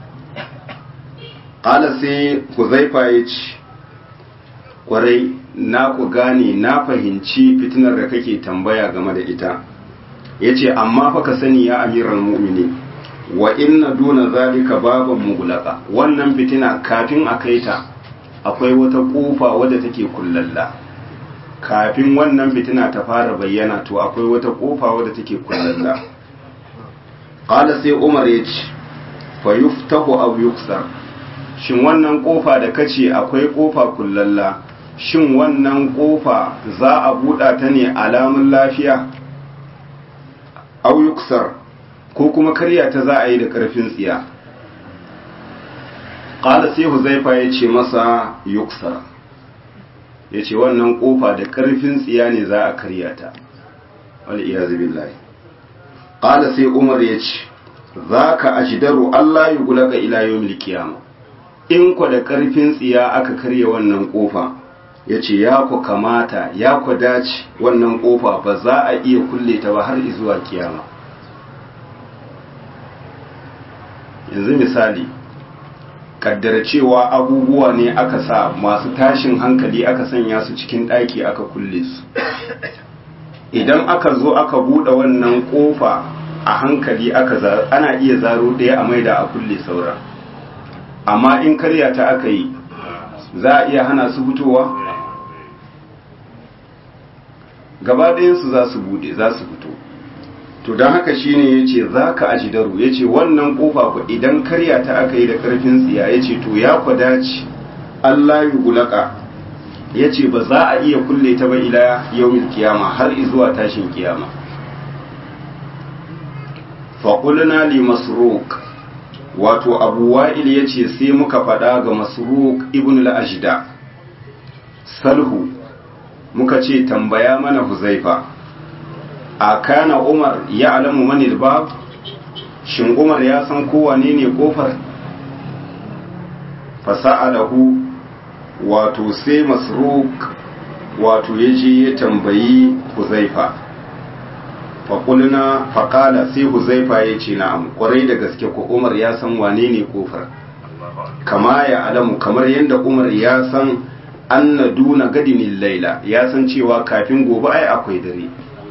ƙala sai huzaifa ya ce ƙwarai na ku gane na fahimci fitinar da kake tambaya game da ita ya ce amma fa ka sani ya amiran mu'mini wa inna duna zalika baban mugulaqa wannan fitina kafin a kai ta akwai wata kofa wadda take kullalla kafin wannan fitina ta fara bayyana to akwai wata kofa wadda take kullalla qala sai umar ya ce fa yuftahu aw yuksar shin wannan kofa da kace akwai kofa kullalla shin wannan kofa za a buɗa ta ne alamun lafiya aw yuksar ko kuma karya ta za a yi da ƙarfin tsiya ƙala sai huzaifa ya ce masa yuksar ya ce wannan ƙofa da ƙarfin tsiya ne za a karya ta wani iya billahi ƙala sai umar ya ce za ka ajidaru allah yi gulaka ilayen milkiyama in kwa da ƙarfin tsiya aka karya wannan ƙofa ya ce ya ku kamata ya ku dace wannan ƙofa ba za a iya kulle ta ba har izuwa kiyama yanzu misali kaddara cewa abubuwa ne aka sa masu tashin hankali aka sanya su cikin ɗaki aka kulle su idan aka zo aka buɗe wannan ƙofa a hankali aka ana iya zaro ɗaya a maida a kulle sauran amma in karya ta aka yi za a iya hana su fitowa gaba ɗayansu za su buɗe za su fito to don haka shine ya ce za ka aji daru ya ce wannan ƙofa ku idan karya ta aka yi da ƙarfin tsiya ya ce to ya ku dace Allah yi gulaka ya ce ba za a iya kulle ta ba ila yaumin kiyama har zuwa tashin kiyama faƙulina li masruk wato abu wa'il ya ce sai muka faɗa ga masruk ibn al-ajda salhu muka ce tambaya mana huzaifa a kana umar ya alamu manil bab shin umar ya san kowane ne kofar fasa'alahu wato sai masruk wato ya je ya tambayi huzaifa faƙulina faƙala sai huzaifa ya ce na'am ƙwarai da gaske ko umar ya san wane ne kofar kama ya alamu kamar yadda umar ya san anna duna gadinin laila ya san cewa kafin gobe ai akwai dare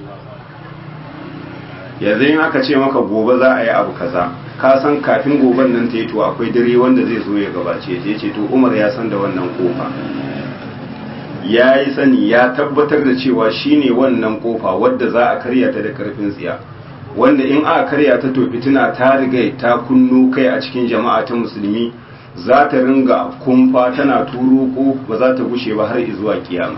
yanzu in aka ce maka gobe za a yi abu kaza ka san kafin goben nan ta yi to akwai dare wanda zai zo ya gabace ta ce to umar ya san da wannan kofa ya yi sani ya tabbatar da cewa shine wannan kofa wadda za a karya ta da karfin tsiya wanda in aka karya ta to fitina ta riga ta kunno kai a cikin jama'a ta musulmi za ta ringa kumfa tana turuko ba za ta gushe ba har zuwa kiyama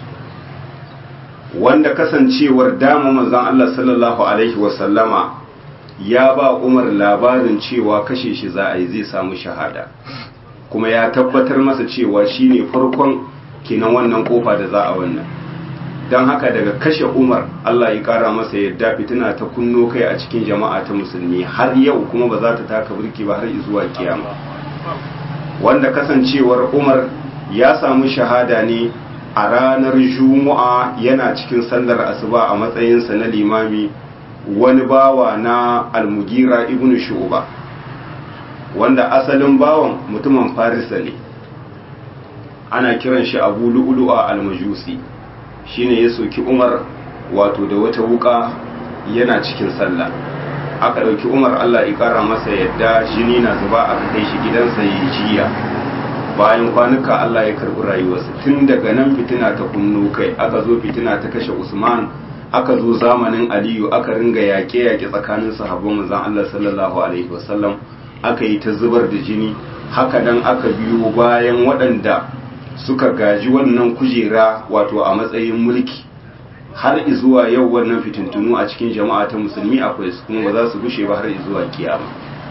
wanda kasancewar dama manzon Allah sallallahu alaihi wasallama ya ba Umar labarin cewa kashe shi za a yi zai samu shahada kuma ya tabbatar masa cewa shine farkon kinan wannan kofa da za a wannan don haka daga kashe Umar Allah ya kara masa yadda fitina ta kunno kai a cikin jama'a ta musulmi har yau kuma ba za ta taka burki ba har zuwa kiyama wanda kasancewar Umar ya samu shahada ne a ranar juma'a yana cikin sallar asuba a matsayinsa na limami wani bawa na almugira ibn shu'ba wanda asalin bawan mutumin farisa ne ana kiran shi abu lu'lu'a almajusi shine ya soki umar wato da wata wuka yana cikin sallah aka ɗauki umar allah ya ƙara masa yadda jini na zuba aka kai shi gidansa ya jiya bayan kwanuka Allah ya karɓi rayuwarsa tun daga nan fitina ta kunno kai aka zo fitina ta kashe Usman aka zo zamanin Aliyu aka ringa yaƙe yaƙe tsakanin sahabban manzon Allah sallallahu alaihi wasallam aka yi ta zubar da jini haka nan aka biyo bayan waɗanda suka gaji wannan kujera wato a matsayin mulki har izuwa yau wannan fitintunu a cikin jama'a ta musulmi akwai su kuma ba za su gushe ba har izuwa kiyama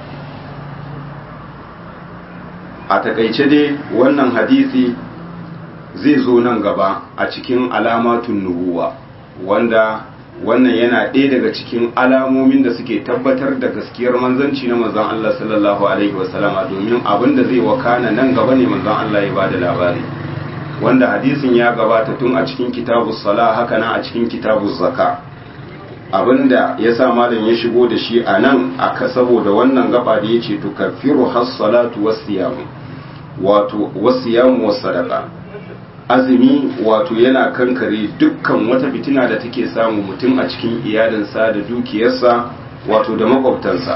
a takaice dai wannan hadisi zai zo nan gaba a cikin alamatun nubuwa wanda wannan yana ɗaya daga cikin alamomin da suke tabbatar da gaskiyar manzanci na manzon Allah sallallahu alaihi wasallama domin abin da zai wakana nan gaba ne manzon Allah ya bada labari wanda hadisin ya gabata tun a cikin kitabus sala haka nan a cikin kitabuz zaka abinda ya sa malam ya shigo da shi a nan aka saboda wannan gaba da ya ce tukaffiru has-salatu was-siyam wato was-siyam was-sadaqa azumi wato yana kankare dukkan wata fitina da take samu mutum a cikin iyalinsa da dukiyarsa wato da makwabtansa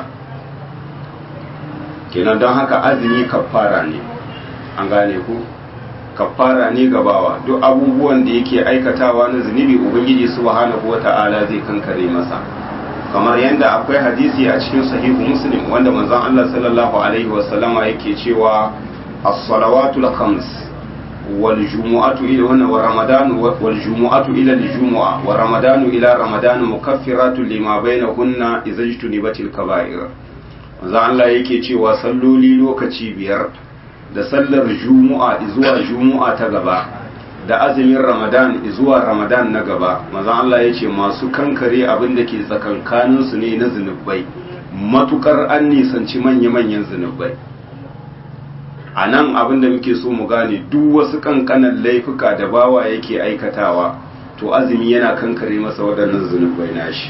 kenan don haka azumi kafara ne an gane ku kafara ne gabawa duk abubuwan da yake aikatawa na zunubi ubangiji subhanahu wata'ala zai kankare masa kamar yadda akwai hadisi a cikin sahihu muslim wanda manzon Allah sallallahu alaihi wasallama yake cewa as-salawatul khams wal jumu'atu ila wannan wa ramadan wal jumu'atu ila al jumu'a wa ramadan ila ramadan mukaffiratun lima bainahunna idza jtunibatil kaba'ir manzon Allah yake cewa salloli lokaci biyar da sallar jumu'a zuwa jumu'a ta gaba da azumin ramadan zuwa ramadan na gaba maza Allah ya ce masu kankare abin da ke tsakankaninsu ne na zunubai matukar an nisanci manya-manyan zunubai a nan abin da muke so mu gane duk wasu kankanan laifuka da bawa yake aikatawa to azumi yana kankare masa waɗannan zunubai nashi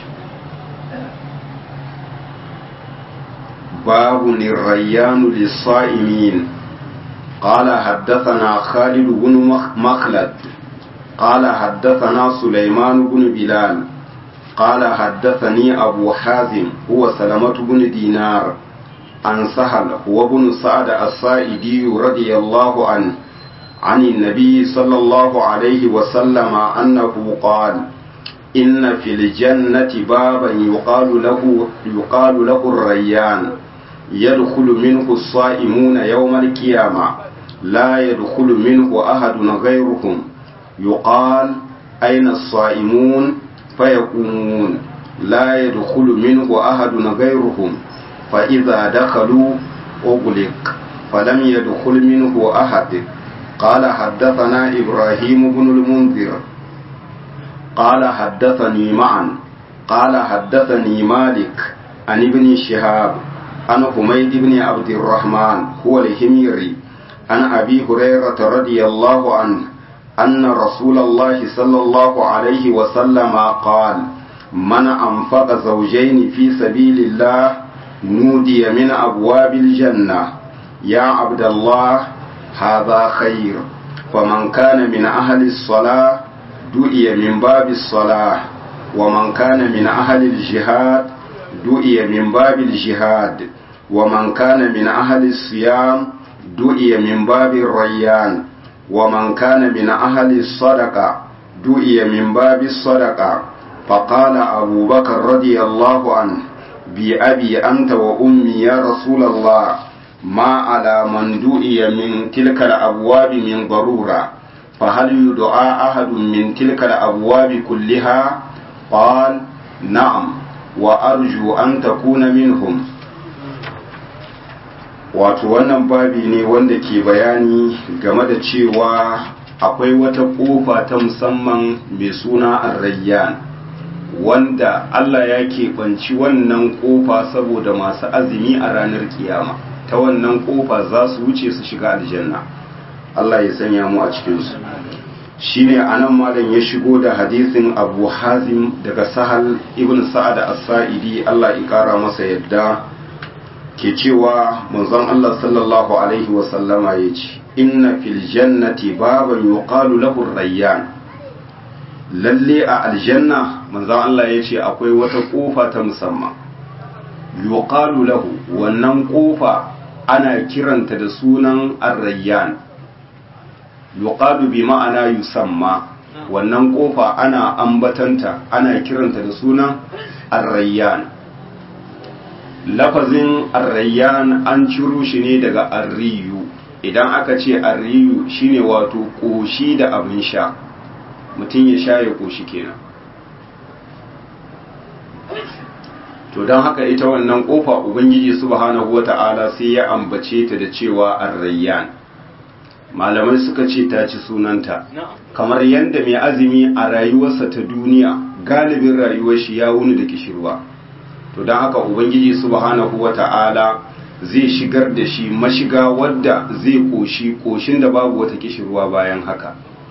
babu nirayyanu lissa'imin قال حدثنا خالد بن مخلد قال حدثنا سليمان بن بلال قال حدثني أبو حازم هو سلمة بن دينار عن سهل هو بن سعد السائدي رضي الله عنه عن النبي صلى الله عليه وسلم أنه قال إن في الجنة بابا يقال له يقال له الريان يدخل منه الصائمون يوم القيامة لا يدخل منه أحد غيرهم يقال أين الصائمون فيقومون لا يدخل منه أحد غيرهم فإذا دخلوا أغلق فلم يدخل منه أحد قال حدثنا إبراهيم بن المنذر قال حدثني معا قال حدثني مالك عن ابن شهاب عن حميد بن عبد الرحمن هو الهميري عن أبي هريرة رضي الله عنه أن رسول الله صلى الله عليه وسلم قال من أنفق زوجين في سبيل الله نودي من أبواب الجنة يا عبد الله هذا خير فمن كان من أهل الصلاة دعي من باب الصلاة ومن كان من أهل الجهاد دعي من باب الجهاد ومن كان من أهل الصيام دعي من باب الريان ومن كان من أهل الصدقة دعي من باب الصدقة فقال أبو بكر رضي الله عنه بأبي أنت وأمي يا رسول الله ما على من دعي من تلك الأبواب من ضرورة فهل يدعى أحد من تلك الأبواب كلها قال نعم وأرجو أن تكون منهم wato wannan babi ne wanda ke bayani game da cewa akwai wata ƙofa ta musamman mai suna arrayyan wanda Allah ya keɓanci wannan ƙofa saboda masu azumi a ranar kiyama ta wannan ƙofa za su wuce su shiga aljanna Allah ya sanya mu a cikinsu shine anan malam ya shigo da hadisin abu hazim daga sahal ibn sa'ad as-sa'idi Allah ya kara masa yadda ke cewa manzon Allah sallallahu alaihi wa sallama yace inna fil jannati baban yuqalu lahu rayyan lalle a aljanna manzon Allah yace akwai wata kofa ta musamman yuqalu lahu wannan kofa ana kiranta da sunan ar-rayyan yuqalu bi ma'ana yusamma wannan kofa ana ambatanta ana kiranta da sunan ar-rayyan lafazin arrayyan an ciro shi ne daga arriyu idan aka ce arriyu shine wato ƙoshi da abin sha mutum ya sha ya ƙoshi kenan to don haka ita wannan ƙofa ubangiji subhanahu wata'ala sai ya ambace ta da cewa arrayyan malamai suka ce ta ci sunanta kamar yadda mai azumi a rayuwarsa ta duniya galibin rayuwar shi ya wuni da kishirwa to don haka ubangiji subhanahu wata'ala zai shigar da shi mashiga wadda zai koshi koshin da babu wata kishirwa bayan haka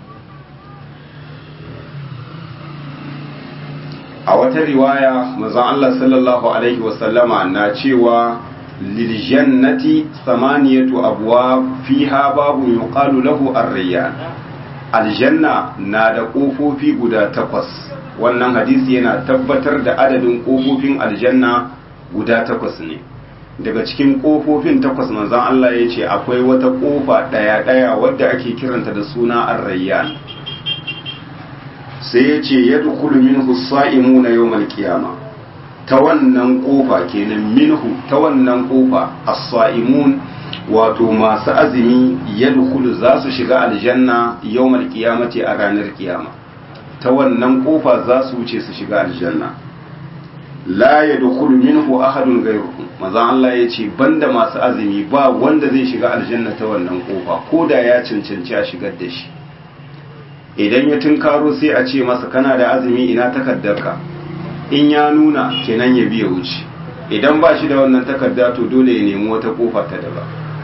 a wata riwaya mazan Allah sallallahu alaihi wasallama na cewa liljannati samaniyatu abwa fiha babu yuqalu lahu ar-rayyan aljanna na da kofofi guda takwas wannan hadisi yana tabbatar da adadin kofofin aljanna guda takwas ne daga cikin kofofin takwas manzon Allah ya ce akwai wata kofa daya daya wadda ake kiranta da suna ar-rayyan sai ya ce yadkhulu minhu as-sa'imuna yawmal qiyamah ta wannan kofa kenan minhu ta wannan kofa as-sa'imun wato masu azumi yadkhulu za su shiga aljanna yawmal qiyamati a ranar kiyama ta wannan kofa za su wuce su shiga aljanna la yadkhulu minhu ahadun ghayruhu maza Allah ya ce banda masu azumi ba wanda zai shiga aljanna ta wannan kofa ko da ya cancanci a shigar da shi idan ya tunkaro sai a ce masa kana da azumi ina takaddarka in ya nuna kenan ya biya wuce idan ba shi da wannan takarda to dole ya nemi wata kofa ta daba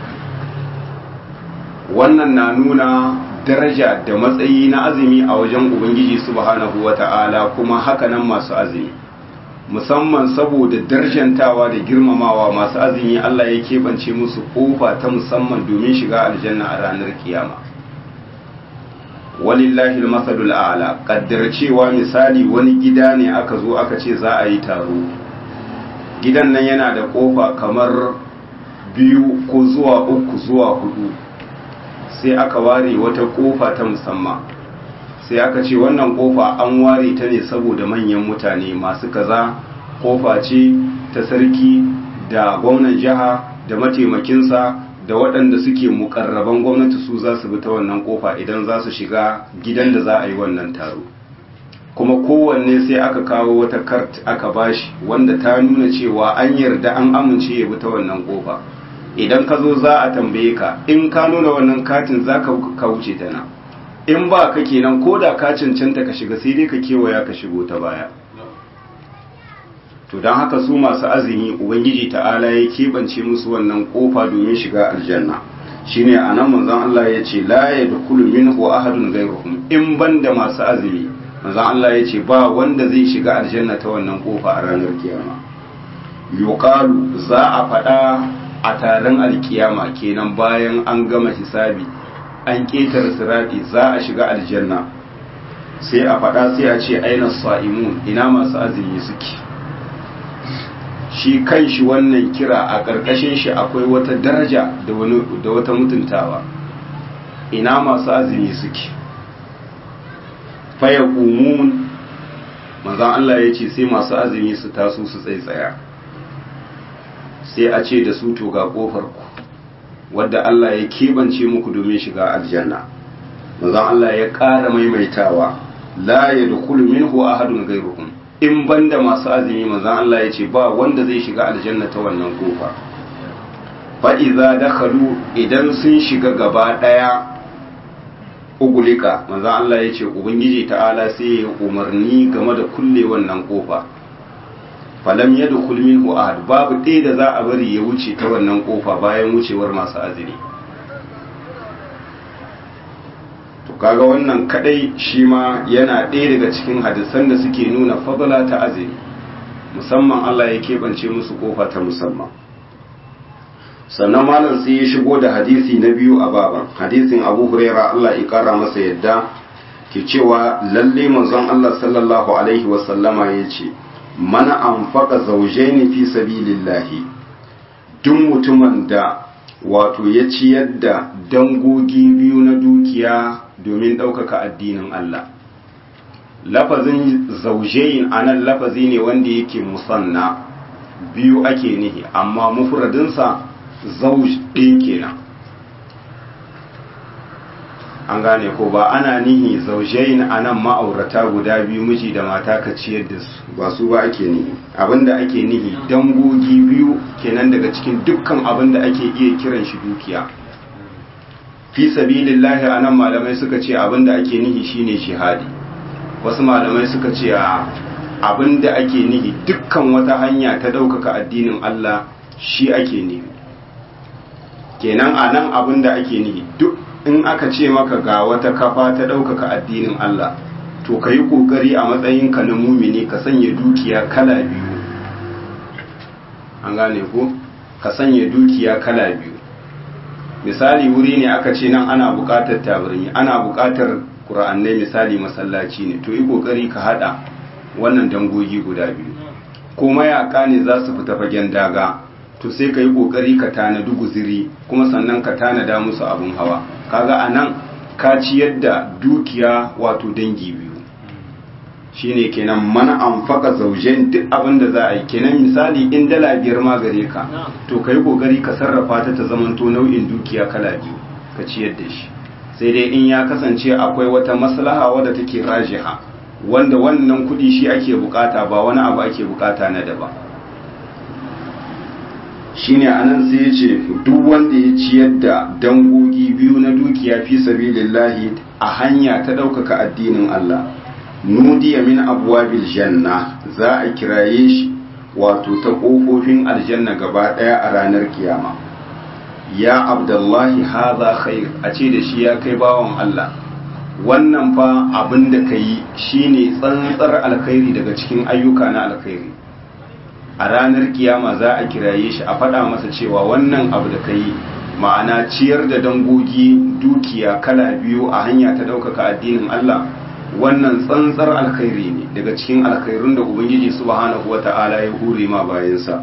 wannan na nuna daraja da matsayi na azumi a wajen ubangiji subhanahu wata'ala kuma hakanan masu azumi musamman saboda darjantawa da girmamawa masu azumi Allah ya keɓance musu kofa ta musamman domin shiga aljanna a ranar kiyama walillahi almasalul a'la kaddar cewa misali wani gida ne aka zo aka ce za a yi taro gidan nan yana da kofa kamar biyu ko zuwa uku zuwa hudu sai aka ware wata kofa ta musamman sai aka ce wannan kofa an ware ta ne saboda manyan mutane masu kaza kofa ce ta sarki da gwamnan jiha da mataimakinsa da waɗanda suke mukarraban gwamnati su za su bi ta wannan kofa idan za su shiga gidan da za a yi wannan taro kuma kowanne sai aka kawo wata kart aka bashi wanda ta nuna cewa an yarda an amince ya bi ta wannan kofa idan ka zo za a tambaye ka in ka nuna wannan katin za ka wuce ta nan in ba ka kenan ko da ka cancanta ka shiga sai dai ka kewaya ka shigo ta baya to don haka su masu azumi ubangiji ta'ala ya keɓance musu wannan ƙofa domin shiga aljanna shine a nan manzon Allah ya ce la ya dukulu minhu ahadun ghayruhum in banda masu azumi manzon Allah ya ce ba wanda zai shiga aljanna ta wannan ƙofa a ranar kiyama yuqalu za a faɗa a taron alkiyama kenan bayan an gama hisabi an ƙetare sirati za a shiga aljanna sai a faɗa sai a ce aina sa'imun ina masu azumi suke shi kan shi wannan kira a ƙarƙashin shi akwai wata daraja da wata mutuntawa ina masu azumi suke faya ƙumun manzan Allah ya ce sai masu azumi su taso su tsaitsaya sai a ce da su to ga ƙofar ku wadda Allah ya keɓance muku domin shiga aljanna manzan Allah ya ƙara maimaitawa la ya dukulu minhu ahadun gairuhum in banda masu azumi manzan Allah ya ce ba wanda zai shiga aljanna ta wannan kofa fa'iza dakhalu idan sun shiga gaba ɗaya ugulika manzan Allah ya ce ubangiji ta'ala sai ya umarni game da kulle wannan kofa falam ya dukul minhu ahad babu ɗaya da za a bari ya wuce ta wannan kofa bayan wucewar masu azumi to kaga wannan kadai shi ma yana ɗaya daga cikin hadisan da suke nuna fadala ta azumi musamman Allah ya keɓance musu kofa ta musamman sannan malam sai ya shigo da hadisi na biyu a baban hadisin abu huraira Allah ya kara masa yadda ke cewa lalle manzon Allah sallallahu alaihi wasallama ya ce mana anfaka zaujaini fi sabilillahi duk mutumin da wato ya ciyar da dangogi biyu na dukiya domin ɗaukaka addinin Allah lafazin zaujain anan lafazi ne wanda yake musanna biyu ake nihi amma mufradinsa zauj ɗin kenan an gane ko ba ana nihi zaujain anan ma'aurata guda biyu miji da mata ka ciyar da su ba su ba ake nihi abinda ake nihi dangogi biyu kenan daga cikin dukkan abinda ake iya kiran shi dukiya fi sabilillahi anan malamai suka ce abinda ake nihi shine shihadi wasu malamai suka ce a abinda ake nihi dukkan wata hanya ta ɗaukaka addinin Allah shi ake nihi kenan anan abinda ake nihi duk in aka ce maka ga wata kafa ta ɗaukaka addinin Allah to ka yi ƙoƙari a matsayinka na mumini ka sanya dukiya kala biyu an gane ko ka sanya dukiya kala biyu misali wuri ne aka ce nan ana buƙatar tabarmi ana buƙatar ƙura'annai misali masallaci ne to yi ƙoƙari ka haɗa wannan dangogi guda biyu ko mayaƙa ne za su fita fagen daga to sai ka yi ƙoƙari ka tanadi guziri kuma sannan ka tanada musu abin hawa kaga a nan ka ciyar da dukiya wato dangi biyu shine kenan mana an faka zaujen duk abin da za a yi kenan misali in dala biyar ma gare ka to ka yi ƙoƙari ka sarrafa ta ta zamanto nau'in dukiya kala biyu ka ciyar da shi sai dai in ya kasance akwai wata maslaha wadda take rajiha wanda wannan kuɗi shi ake bukata ba wani abu ake bukata na daban shine anan sai ya ce duk wanda ya ciyar da dangogi biyu na dukiya fi sabilillahi a hanya ta ɗaukaka addinin Allah nudiya min abwabil janna za a kiraye shi wato ta ƙofofin aljanna gaba ɗaya a ranar kiyama ya abdullahi haza khair a ce da shi ya kai bawan Allah wannan fa abin da ka yi shine tsantsar alkhairi daga cikin ayyuka na alkhairi a ranar kiyama za a kiraye shi a faɗa masa cewa wannan abu da ka yi ma'ana ciyar da dangogi dukiya kala biyu a hanya ta ɗaukaka addinin Allah wannan tsantsar alkhairi ne daga cikin alkhairun da ubangiji subhanahu wata'ala ya hure ma bayansa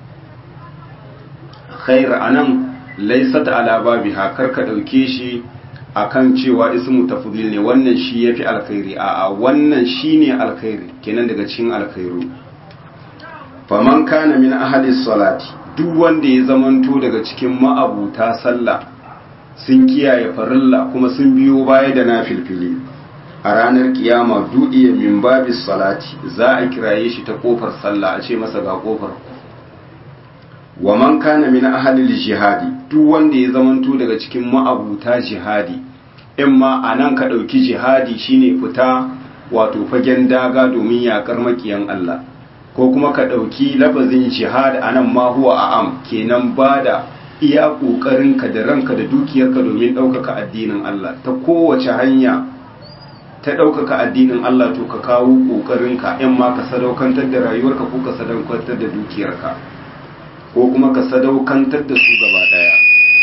khair anan laysat ala babiha kar ka dauke shi akan cewa ismu tafdil ne wannan shi yafi alkhairi a'a wannan shine alkhairi kenan daga cikin alkhairu faman kana min ahli salati duk wanda ya zamanto daga cikin ma'abuta sallah sun kiyaye farilla kuma sun biyo baya da nafilfili a ranar kiyama du'iya min babis salati za a kiraye shi ta kofar sallah a ce masa ga kofar wa man kana min ahli jihadi duk wanda ya zamanto daga cikin ma'abuta jihadi in ma anan ka dauki jihadi shine fita wato fagen daga domin yakar makiyan Allah ko kuma ka ɗauki lafazin jihad a nan ma huwa a am kenan ba da iya ƙoƙarinka da ranka da dukiyarka domin ɗaukaka addinin Allah ta kowace hanya ta ɗaukaka addinin Allah to ka kawo ƙoƙarinka in ma ka sadaukantar da rayuwarka ko ka sadaukantar da dukiyarka ko kuma ka sadaukantar da su gaba ɗaya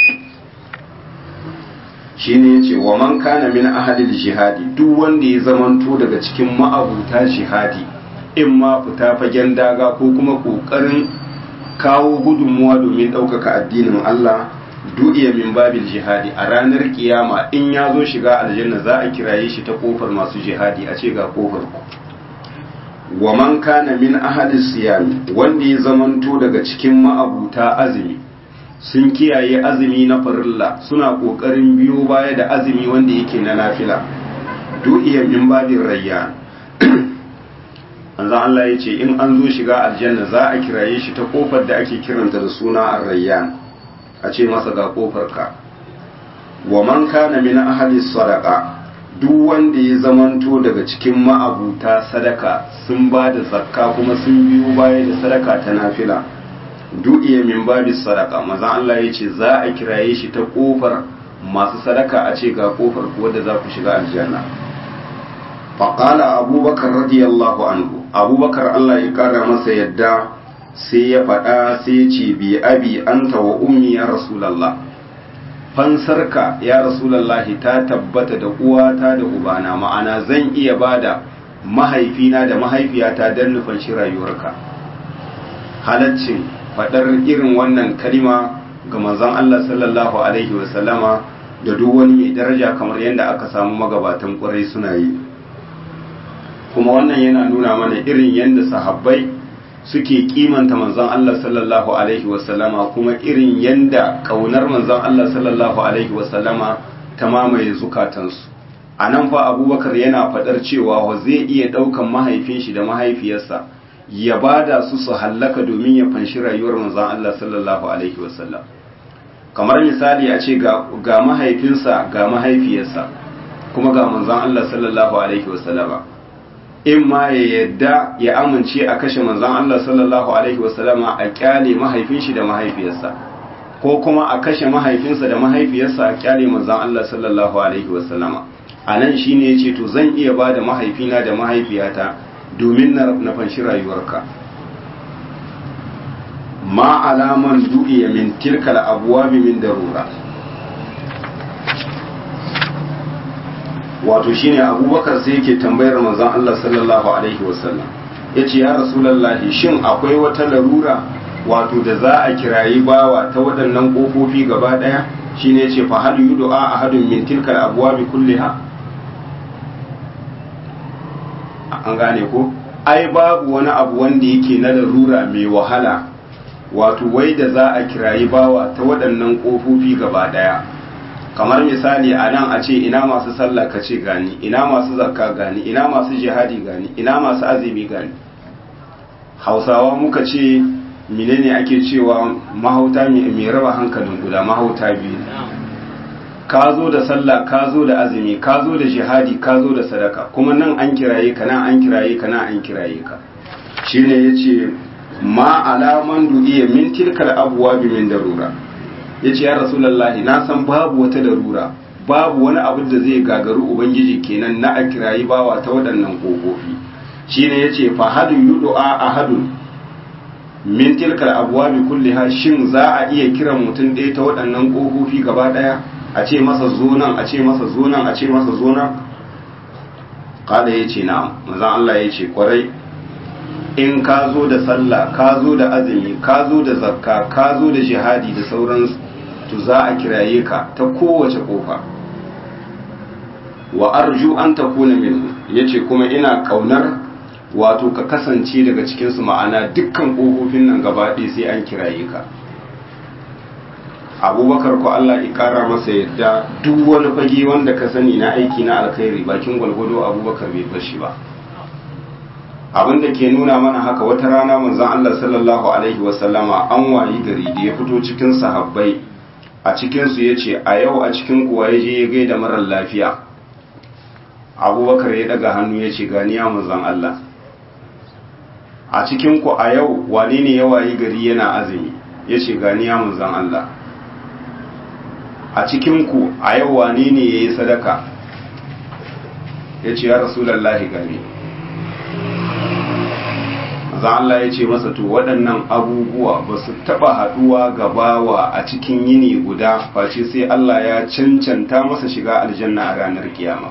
shi ne ya ce wa man kana min ahalil jihadi duk wanda ya zamanto daga cikin ma'abuta jihadi in ma fita fagen daga ko kuma ƙoƙarin kawo gudunmuwa domin ɗaukaka addinin Allah du'iya min babil jihadi a ranar kiyama in ya zo shiga aljanna za a kiraye shi ta kofar masu jihadi a ce ga kofar ku wa man kana min ahadis siyami wanda ya zamanto daga cikin ma'abuta azumi sun kiyaye azumi na farilla suna ƙoƙarin biyo baya da azumi wanda yake na nafila du'iya min babin rayyan manzon Allah ya ce in an zo shiga aljanna za a kiraye shi ta kofar da ake kiranta da suna ar-rayyan a ce masa ga kofar ka wa man kana min ahli sadaqa duk wanda ya zamanto daga cikin ma'abuta sadaka sun ba da zakka kuma sun biyo baya da sadaka ta nafila du'iya min babi sadaka manzon Allah ya ce za a kiraye shi ta kofar masu sadaka a ce ga kofar ku wadda za ku shiga aljanna faƙala abubakar radiyallahu anhu abubakar Allah ya ƙara masa yadda sai ya faɗa sai ya ce bi abi anta wa ummi ya rasulallah fansarka ya rasulallahi ta tabbata da uwata da ubana ma'ana zan iya bada mahaifina da mahaifiyata don nufin shi rayuwarka halaccin faɗar irin wannan kalima ga manzon Allah sallallahu alaihi wasallama da duk wani mai daraja kamar yadda aka samu magabatan ƙwarai suna yi kuma wannan yana nuna mana irin yadda sahabbai suke kimanta manzon Allah sallallahu alaihi wasallama kuma irin yanda kaunar manzon Allah sallallahu alaihi wasallama ta mamaye zukatansu a nan fa abubakar yana faɗar cewa wa zai iya ɗaukan mahaifin shi da mahaifiyarsa ya bada su su hallaka domin ya fanshi rayuwar manzon Allah sallallahu alaihi wasallam kamar misali a ce ga mahaifinsa ga mahaifiyarsa kuma ga manzon Allah sallallahu alaihi wasallama in ma ya yadda ya amince a kashe manzon Allah sallallahu alaihi wasallama a kyale mahaifin shi da mahaifiyarsa ko kuma a kashe mahaifinsa da mahaifiyarsa a kyale manzon Allah sallallahu alaihi wasallama a nan shine yace to zan iya bada mahaifina da mahaifiyata domin na fanshi rayuwarka ma alaman du'iya min tilkal abwabi min darura wato shine abubakar sai yake tambayar manzon Allah sallallahu alaihi wasallam yace ya rasulullahi shin akwai wata larura wato da za a kirayi bawa ta waɗannan ƙofofi gaba ɗaya shine yace fa hal yud'a ahadun min tilkal abwabi kulliha an gane ko ai babu wani abu wanda yake na larura mai wahala wato wai da za a kirayi bawa ta waɗannan ƙofofi gaba ɗaya kamar misali a nan a ce ina masu sallah ka ce gani ina masu zakka gani ina masu jihadi gani ina masu azumi gani hausawa muka ce menene ake cewa mahauta mai raba hankalin guda mahauta biyu ka zo da sallah ka zo da azumi ka zo da jihadi ka zo da sadaka kuma nan an kiraye ka nan an kiraye ka nan an kiraye ka shine yace ma alaman du'iya min tilkal abwabi min darura yace ya rasulullahi na san babu wata darura babu wani abu da zai gagaru ubangiji kenan na a kirayi bawa ta waɗannan kofofi shine yace fa hadu yud'a ahadun min tilkal abwabi kulliha shin za a iya kiran mutum ɗaya ta waɗannan kofofi gaba ɗaya a ce masa zo nan a ce masa zo nan a ce masa zo nan kada yace na'am manzon Allah yace kwarai in ka zo da sallah ka zo da azumi ka zo da zakka ka zo da jihadi da sauransu to za a kiraye ka ta kowace kofa wa arju an takuna minhu yace kuma ina kaunar wato ka kasance daga cikin su ma'ana dukkan kofofin nan gaba ɗaya sai an kiraye ka abubakar ko Allah ya kara masa yadda duk wani fage wanda ka sani na aiki na alkhairi bakin gwalgwado abubakar bai fashi ba abin da ke nuna mana haka wata rana manzon Allah sallallahu alaihi wasallama an wayi gari da ya fito cikin sahabbai a cikinsu ya ce a yau a cikin kuwa ya je ya gaida marar lafiya abubakar ya daga hannu ya ce ganiya manzon Allah a cikin ku a yau wane ne ya wayi gari yana azumi ya ce ganiya manzon Allah a cikin ku a yau wane ne ya yi sadaka ya ce ya rasulallahi gani manzon Allah ya ce masa to waɗannan abubuwa ba su taɓa haɗuwa gabawa a cikin yini guda face sai Allah ya cancanta masa shiga aljanna a ranar kiyama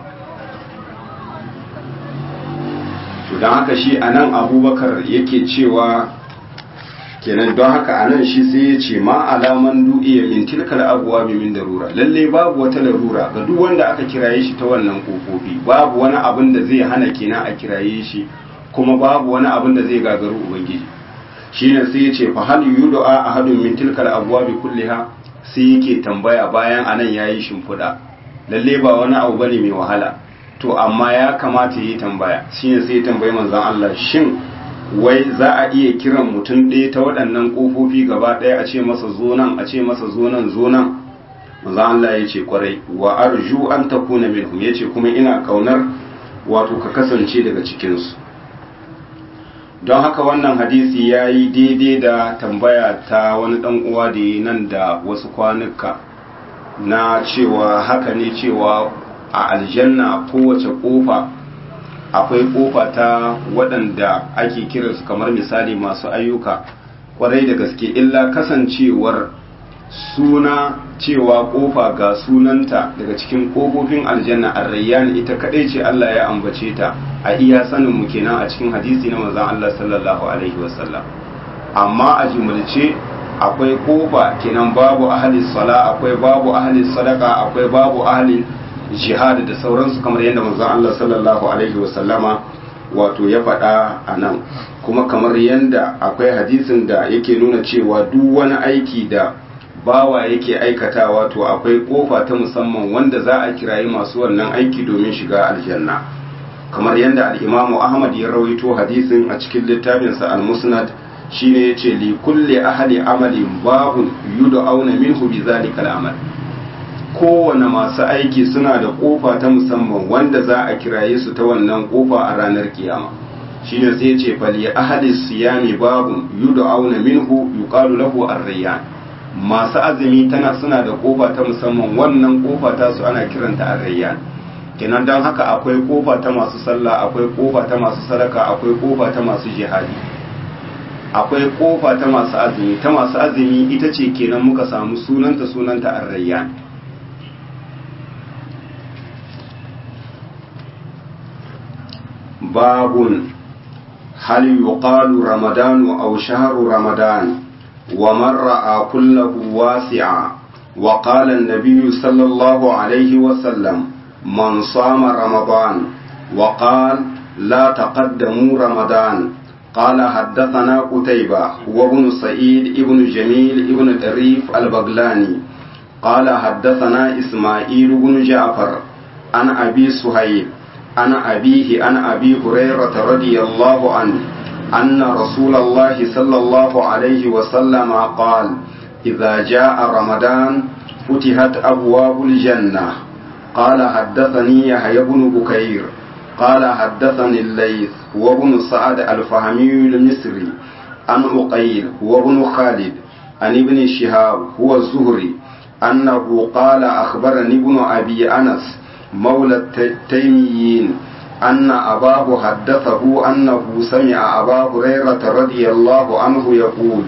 to don haka shi a nan abubakar yake cewa kenan don haka a nan shi sai ya ce ma alaman du'iya min tilkal abuwa min darura lalle babu wata larura ga duk wanda aka kiraye shi ta wannan kofofi babu wani abin da zai hana kenan a kiraye shi kuma babu wani abin da zai gagaru ubangiji shine sai ya ce fa hal yud'a ahadun min tilkal abwabi kulliha sai yake tambaya bayan anan yayi shimfiɗa lalle ba wani abu bane mai wahala to amma ya kamata yi tambaya shine sai ya tambayi manzon Allah shin wai za a iya kiran mutum ɗaya ta waɗannan ƙofofi gaba ɗaya a ce masa zo nan a ce masa zo nan zo nan manzon Allah ya ce kwarai wa arju an takuna minhum ya ce kuma ina kaunar wato ka kasance daga cikinsu don haka wannan hadisi ya yi daidai da tambaya ta wani ɗan uwa da yi nan da wasu kwanuka na cewa haka ne cewa a aljanna kowace ƙofa akwai ƙofa ta waɗanda ake kiransu kamar misali masu ayyuka kwarai da gaske illa kasancewar suna cewa ƙofa ga sunanta daga cikin ƙofofin aljanna arrayyan ita kaɗai ce Allah ya ambace ta a iya sanin mu kenan a cikin hadisi na manzon Allah sallallahu alaihi wasallam amma a jumulce akwai kofa kenan babu ahli sala akwai babu ahli sadaka akwai babu ahli jihad da sauransu kamar yadda manzon Allah sallallahu alaihi wasallama wato ya faɗa a nan kuma kamar yadda akwai hadisin da yake nuna cewa duk wani aiki da bawa yake aikatawa to akwai kofa ta musamman wanda za a kirayi masu wannan aiki domin shiga aljanna kamar yadda al'imamu ahmad ya rawaito hadisin a cikin littafinsa al-musnad shine yace li kulli ahli amalin babun yud'auna minhu bi zalika al-amal kowane masu aiki suna da kofa ta musamman wanda za a kiraye su ta wannan kofa a ranar kiyama shine sai yace fali ahli siyami babun yud'auna minhu yuqalu lahu ar-rayyan masu azumi tana suna da kofa ta musamman wannan kofa ta su ana kiranta ar-rayyan kenan don haka akwai kofa ta masu sallah akwai kofa ta masu sadaka akwai kofa ta masu jihadi akwai kofa ta masu azumi ta masu azumi ita ce kenan muka samu sunanta sunanta arrayyan babun hal yuqalu ramadanu aw shahru ramadan wa man ra'a kullahu wasi'a wa qala an-nabiy sallallahu alayhi wa sallam man sama ramadan wa qala la taqaddamu ramadan قال حدثنا قتيبة وابن سعيد ابن جميل ابن طريف البغلاني قال حدثنا إسماعيل بن جعفر عن أبي سهيل عن أبيه عن أبي هريرة رضي الله عنه أن رسول الله صلى الله عليه وسلم قال إذا جاء رمضان فتحت أبواب الجنة قال حدثني يحيى بن بكير قال حدثني الليث وابن سعد الفهمي المصري عن عقيل وابن خالد عن ابن شهاب هو الزهري أنه قال أخبرني ابن أبي أنس مولى التيميين أن أباه حدثه أنه سمع أبا هريرة رضي الله عنه يقول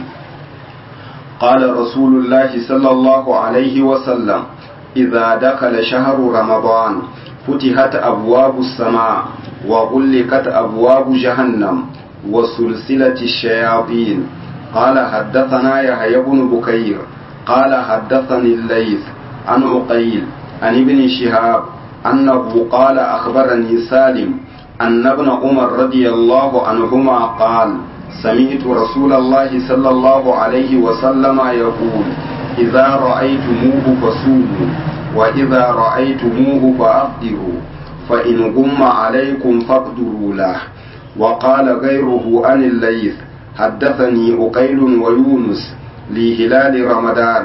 قال رسول الله صلى الله عليه وسلم إذا دخل شهر رمضان فتحت أبواب السماء وغلقت أبواب جهنم وسلسلة الشياطين قال حدثنا يحيى بن بكير قال حدثني الليث عن عقيل عن ابن شهاب أنه قال أخبرني سالم أن ابن عمر رضي الله عنهما قال سمعت رسول الله صلى الله عليه وسلم يقول إذا رأيتموه فصوموا وإذا رأيتموه فأفطروا فإن غم عليكم فاقدروا له وقال غيره عن الليث حدثني أقيل ويونس لهلال رمضان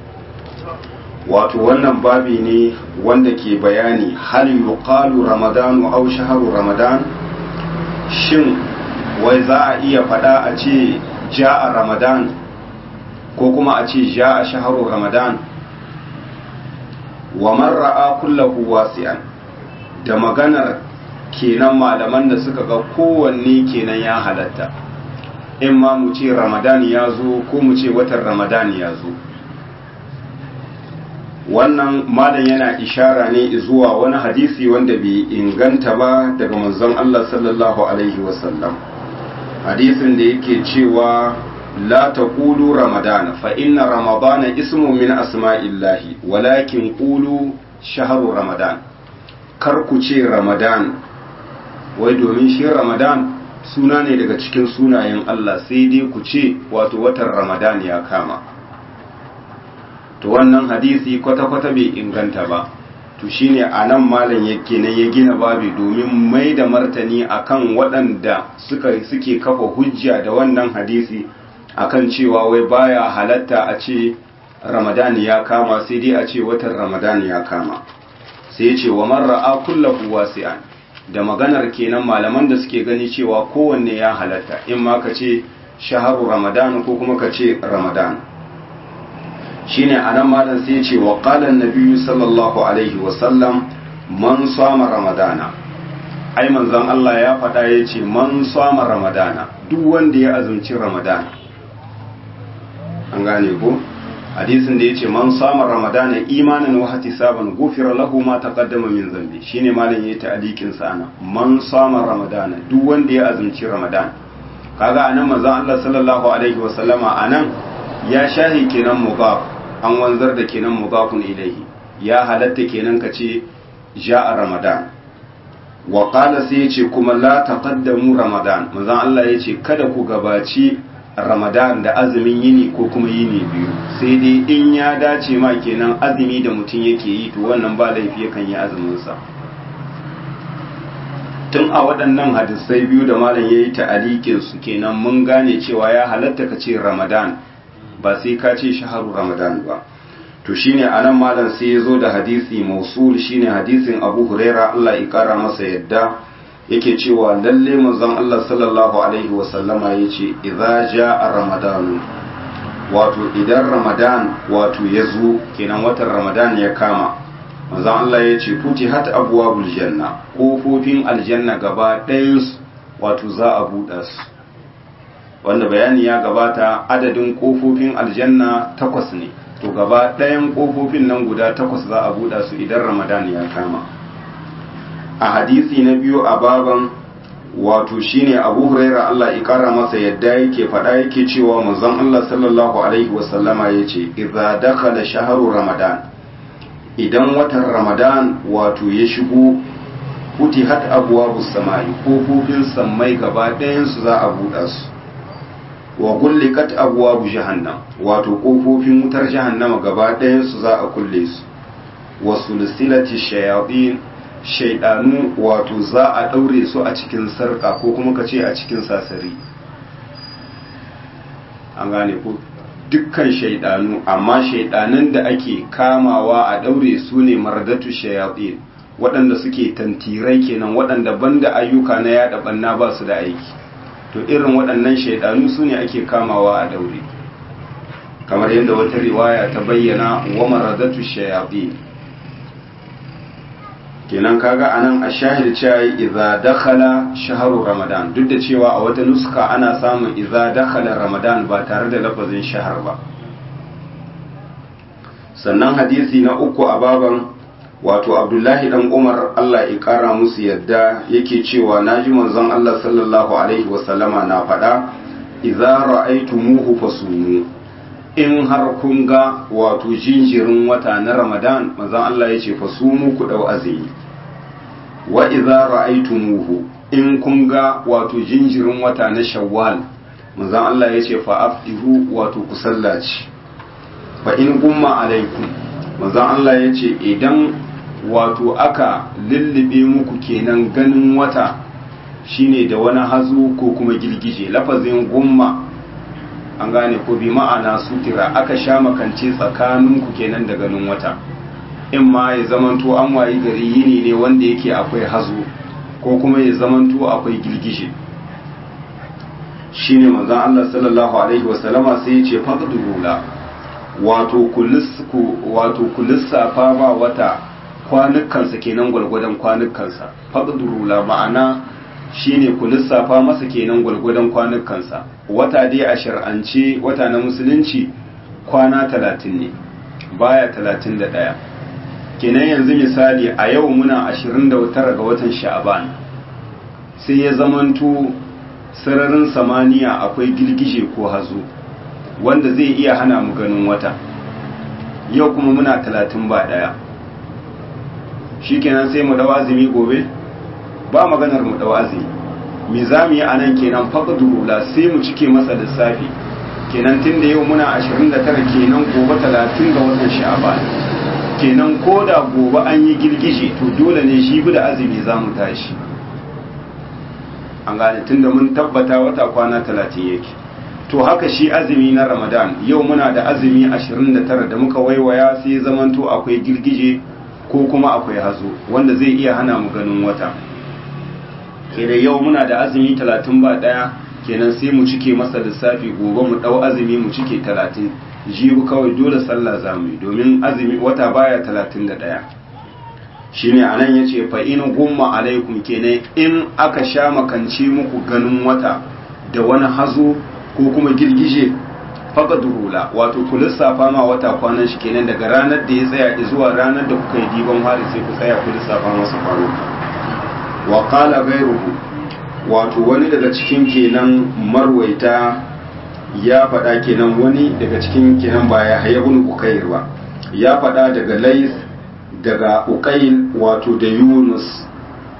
wato wannan babi ne wanda ke bayani hal yuqalu ramadanu aw shahru ramadan shin wai za a iya faɗa a ce ja'a ramadan ko kuma a ce ja'a shahru ramadan wa man ra'a kullahu wasi'an da maganar kenan malaman da suka ga kowanne kenan ya halatta in ma mu ce ramadan ya zo ko mu ce watan ramadan ya zo wannan malam yana ishara ne zuwa wani hadisi wanda bai inganta ba daga manzon Allah sallallahu alaihi wasallam hadisin da yake cewa la taqulu ramadan fa inna ramadana ismu min asma'illahi walakin qulu shahru ramadan kar ku ce ramadan wai domin shi ramadan suna ne daga cikin sunayen Allah sai dai ku ce wato watan ramadan ya kama to wannan hadisi kwata-kwata bai inganta ba to shine a nan malam yake nan ya gina babi domin mai da martani akan waɗanda suka suke kafa hujja da wannan hadisi akan cewa wai baya halatta a ce ramadan ya kama sai dai a ce watan ramadan ya kama sai ya ce wa man ra'a kullahu wasi'an da maganar kenan malaman da suke gani cewa kowanne ya halatta in ma ka ce shaharu ramadan ko kuma ka ce ramadan shine anan malam sai ya ce wa qala an sallallahu alaihi wa sallam man sama ramadana ai manzon Allah ya faɗa ya ce man sama ramadana duk wanda ya azumci ramadana an gane ko hadisin da ya ce man sama ramadana imanin wa hatisaban gufira lahu ma taqaddama min zambi shine malam yayi ta'liqin sa ana man sama ramadana duk wanda ya azumci ramadan kaga anan manzon Allah sallallahu alaihi wa sallama anan ya shahi kenan mudaf an wanzar da kenan mudafun ilaihi ya halatta kenan ka ce ja'a ramadan wa qala sai yace kuma la taqaddamu ramadan manzon Allah yace kada ku gabaci ramadan da azumin yini ko kuma yini biyu sai dai in ya dace ma kenan azumi da mutum yake yi to wannan ba laifi yakan yi azumin sa tun a waɗannan hadisai biyu da malam yayi ta'alikin su kenan mun gane cewa ya halatta ka ce ramadan ba sai ka ce shaharu ramadan ba to shine anan malam sai ya zo da hadisi mausul shine hadisin abu huraira Allah ya kara masa yadda yake cewa lalle manzon Allah sallallahu alaihi wa sallama yace idza jaa ramadan wato idan ramadan wato ya zo kenan watan ramadan ya kama manzon Allah yace futihat abwabul janna kofofin aljanna gaba ɗayan wato za a buɗa su wanda bayani ya gabata adadin kofofin aljanna takwas ne to gaba ɗayan kofofin nan guda takwas za a buɗa su idan ramadan ya kama a hadisi na biyu a baban wato shine abu huraira Allah ya kara masa yadda yake faɗa yake cewa manzon Allah sallallahu alaihi wasallama ya ce idza dakhala shahru ramadan idan watan ramadan wato ya shigo futihat abwabus samai kofofin sammai gaba ɗayan su za a buɗa su wa gullikat abwabu jahannam wato kofofin wutar jahannama gaba ɗayan su za a kulle su wa sulsilati shayatin shaidanu wato za a ɗaure su a cikin sarƙa ko kuma ka ce a cikin sasari an gane ko dukkan shaidanu amma shaidanan da ake kamawa a ɗaure su ne mardatu shayatin waɗanda suke tantirai kenan waɗanda banda ayyuka na yaɗa ɓanna ba su da aiki to irin waɗannan shaidanu su ne ake kamawa a daure kamar yadda wata riwaya ta bayyana wa maradatu shayatin kenan kaga anan a shahid cewa idza dakhala shahru ramadan duk da cewa a wata nuska ana samun idza dakhala ramadan ba tare da lafazin shahar ba sannan hadisi na uku a baban wato abdullahi dan umar allah ya kara musu yadda yake cewa naji manzon allah sallallahu alaihi wasallama na faɗa idza ra'aytumuhu fasumu in har kun ga wato jinjirin wata na ramadan manzon allah ya ce fasumu ku dau azumi wa idza ra'aytumuhu in kun ga wato jinjirin wata na shawwal manzon allah ya ce fa afdihu wato ku sallaci fa in gumma alaikum manzon allah ya ce idan wato aka lullube muku kenan ganin wata shine da wani hazo ko kuma girgije lafazin gumma an gane ko bi ma'ana sutira aka sha makance tsakaninku kenan da ganin wata in ma ya zamanto an wayi gari yini ne wanda yake akwai hazo ko kuma ya zamanto akwai girgije shine manzon Allah sallallahu alaihi wasallama sai ya ce faqdurula wato wato kulissafa ba wata kwanukansa kenan gwargwadon kwanukansa faqdurula ma'ana shine ku lissafa masa kenan gwargwadon kwanukansa wata dai a shar'ance wata na musulunci kwana talatin ne baya talatin da ɗaya kenan yanzu misali a yau muna ashirin da tara ga watan sha'aban sai ya zamanto sararin samaniya akwai girgije ko hazo wanda zai iya hana mu ganin wata yau kuma muna talatin ba ɗaya shikenan sai mu dawa azumi gobe ba maganar mu dawa azumi me za mu yi a nan kenan faqduru la sai mu cike masa lissafi kenan tun da yau muna 29 kenan gobe 30 ga watan sha'ban kenan ko da gobe an yi girgije to dole ne shi bi da azumi za mu tashi an gane tun da mun tabbata wata kwana 30 yake to haka shi azumi na ramadan yau muna da azumi 29 da muka waiwaya sai zamanto akwai girgije ko kuma akwai hazo wanda zai iya hana mu ganin wata kenan yau muna da azumi 30 ba daya kenan sai mu cike masa lissafi gobe mu dau azumi mu cike 30 jibu kawai dole sallah zamu yi domin azumi wata baya 31 shine anan yace fa in gumma alaikum kenan in aka sha makance muku ganin wata da wani hazo ko kuma girgije faqadurula wato ku lissafa ma wata kwanan shi kenan daga ranar da ya tsaya zuwa ranar da kuka yi diban hari sai ku tsaya ku lissafa masa kwaro wa qala ghayruhu wato wani daga cikin kenan marwaita ya faɗa kenan wani daga cikin kenan ba ya haya ibn ukair ba ya faɗa daga lais daga ukail wato da yunus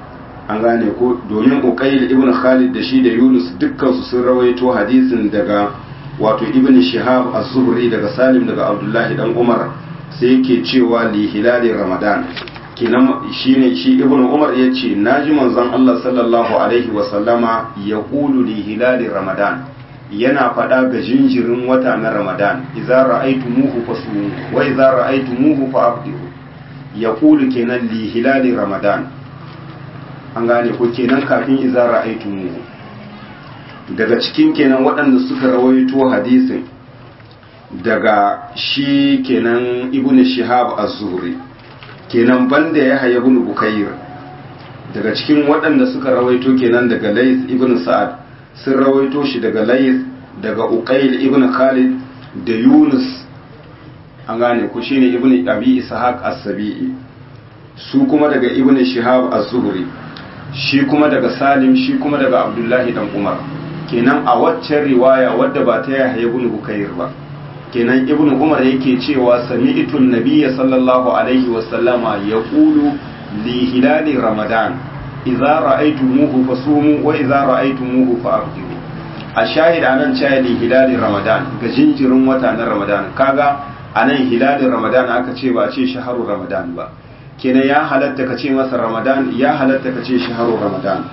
an gane ko domin uqayl ibn khalid da shi da yunus dukkan su sun rawaito hadisin daga wato ibn shihab az-zuhri daga salim daga abdullahi dan umar sai yake cewa li hilali ramadan kenan shine shi ibn umar yace naji manzon Allah sallallahu alaihi wa sallama yaqulu li hilali ramadan yana faɗa ga jinjirin wata na ramadan idza ra'aytumuhu fasumu wa idza ra'aytumuhu fa'abdiru yaqulu kenan li hilali ramadan an gane ko kenan kafin idza ra'aytumuhu daga cikin kenan waɗanda suka rawaito hadisin daga shi kenan ibn shihab az-zuhri kenan banda ya haya ibn bukayr daga cikin waɗanda suka rawaito kenan daga lays ibn sa'ad sun rawaito shi daga lays daga uqayl ibn khalid da yunus an gane ku shine ibn abi ishaq as-sabi'i su kuma daga ibn shihab az-zuhri shi kuma daga salim shi kuma daga abdullahi dan umar kenan a waccan riwaya wadda ba ta yahya ibn bukayr ba kenan ibn umar yake cewa sami'tu nabiyya sallallahu alaihi wa sallama yaqulu li hilali ramadan idza ra'aytumuhu fasumu wa idza ra'aytumuhu fa'abdiru a shahid anan cewa li hilali ramadan ga jinjirin wata na ramadan kaga anan hilalin ramadan aka ce ba ce shaharu ramadan ba kenan ya halatta ka ce masa ramadan ya halatta ka ce shaharu ramadan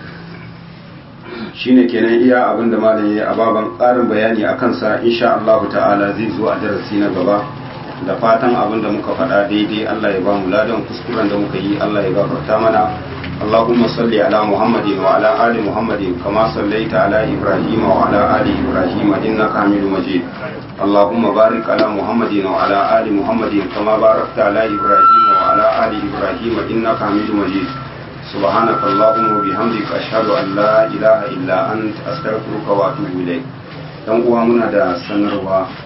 shine kenan iya abin da malam yayi a baban ƙarin bayani a kansa insha Allah ta'ala zai zo a darasi na gaba da fatan abin da muka faɗa daidai Allah ya ba mu ladan kuskuren da muka yi Allah ya gafarta mana اللهم صل على محمد وعلى آل محمد كما صليت على إبراهيم وعلى آل إبراهيم إنك حميد مجيد اللهم بارك على محمد وعلى آل محمد كما باركت على إبراهيم وعلى آل إبراهيم إنك حميد مجيد سبحانك اللهم وبحمدك أشهد أن لا إله إلا أنت أستغفرك وأتوب إليك dan uwa muna da sanarwa